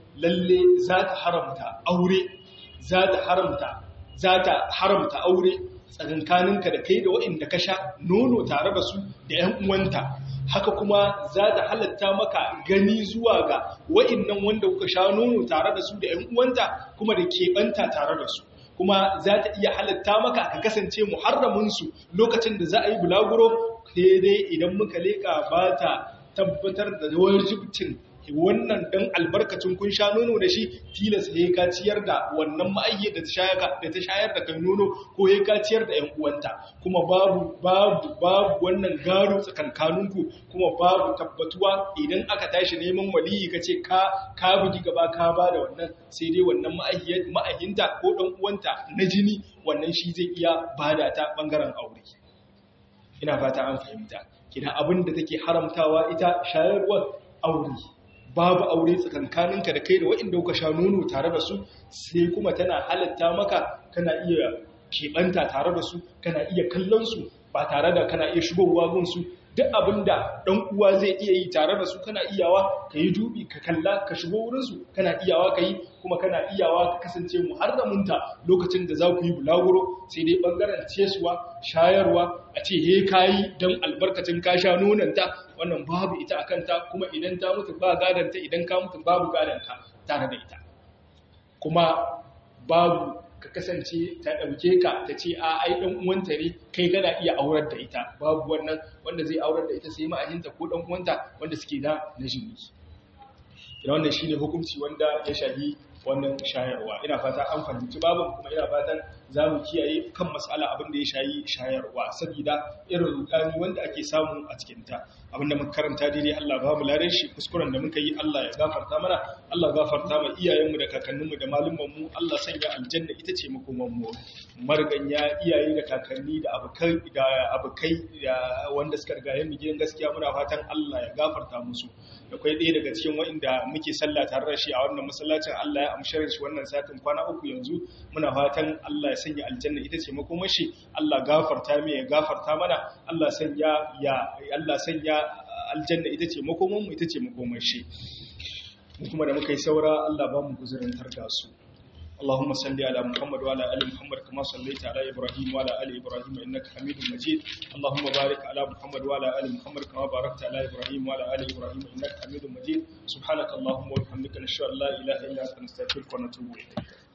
lalle za ta haramta aure za ta haramta za ta haramta aure tsakankaninka da kai da waɗanda ka sha nono tare da su da ‘yan uwanta haka kuma za ta halatta maka gani zuwa ga waɗannan wanda kuka sha nono tare da su da ‘yan uwanta kuma da keɓanta tare da su kuma za ta iya halatta maka ka kasance muharraminsu lokacin da za a yi bulaguro dai idan muka leƙa ba ta tabbatar da wajibcin wannan dan albarkacin kun sha nono da shi tilas he ka ciyar da wannan ma'ayyi da ta shayar da ta shayar da kai nono ko he ka ciyar da ƴan uwanta kuma babu babu babu wannan gado tsakankaninku kuma babu tabbatuwa idan aka tashi neman waliyi kace ka ka bugi gaba ka ba da wannan sai dai wannan ma'ayyi ma'ayyinta ko dan uwanta na jini wannan shi zai iya bada ta bangaren aure ina fata an fahimta kina abin da take haramtawa ita shayarwar aure babu aure tsakankaninka da kai da waɗanda kuka sha nono tare da su sai kuma tana halatta maka kana iya keɓanta tare da su kana iya kallon su ba tare da kana iya shigowa gun su duk abin da ɗan uwa zai iya yi tare da su kana iyawa ka yi dubi ka kalla ka shigo wurin su kana iyawa ka yi kuma kana iyawa ka kasance muharraminta lokacin da za ku yi bulaguro sai dai ɓangaren ciyaswa shayarwa a ce he kayi don albarkacin ka sha nonanta wannan babu ita a kanta kuma idan ta mutu ba gadanta idan ka mutu babu gadanta tare da ita kuma babu ka kasance ta ɗauke ka ta ce a ai ɗan uwanta ne kai kana iya aurar da ita babu wannan wanda zai aurar da ita sai ma'ahinta ko ɗan uwanta wanda suke da na jini ina wannan shine hukunci wanda ya shahi wannan shayarwa ina fata an fahimci babin kuma ina fatan za mu kiyaye kan matsala abin da ya shayi shayarwa saboda irin rudani wanda ake samu a cikinta abinda muka karanta daidai Allah ba mu ladan shi kuskuren da muka yi Allah ya gafarta mana Allah gafarta ma iyayenmu da kakanninmu da malumanmu Allah sanya aljanna ita ce makoman mu marganya iyaye da kakanni da abukai da abukai wanda suka riga mu gidan gaskiya muna fatan Allah ya gafarta musu da kai ɗaya daga cikin waɗanda muke sallah tare da shi a wannan masallacin Allah ya amshar shi wannan satin kwana uku yanzu muna fatan Allah ya sanya aljanna ita ce makomashi Allah gafarta mai ya gafarta mana Allah sanya ya Allah sanya aljanna ita ce makoman mu ita ce makomashi kuma da muka yi saura Allah ba mu guzurin tarda su اللهم صل على محمد وعلى ال محمد كما صليت على ابراهيم وعلى ال ابراهيم انك حميد مجيد اللهم بارك على محمد وعلى ال محمد كما باركت على ابراهيم وعلى ال ابراهيم انك حميد مجيد سبحانك اللهم وبحمدك نشهد ان لا اله الا انت نستغفرك ونتوب اليك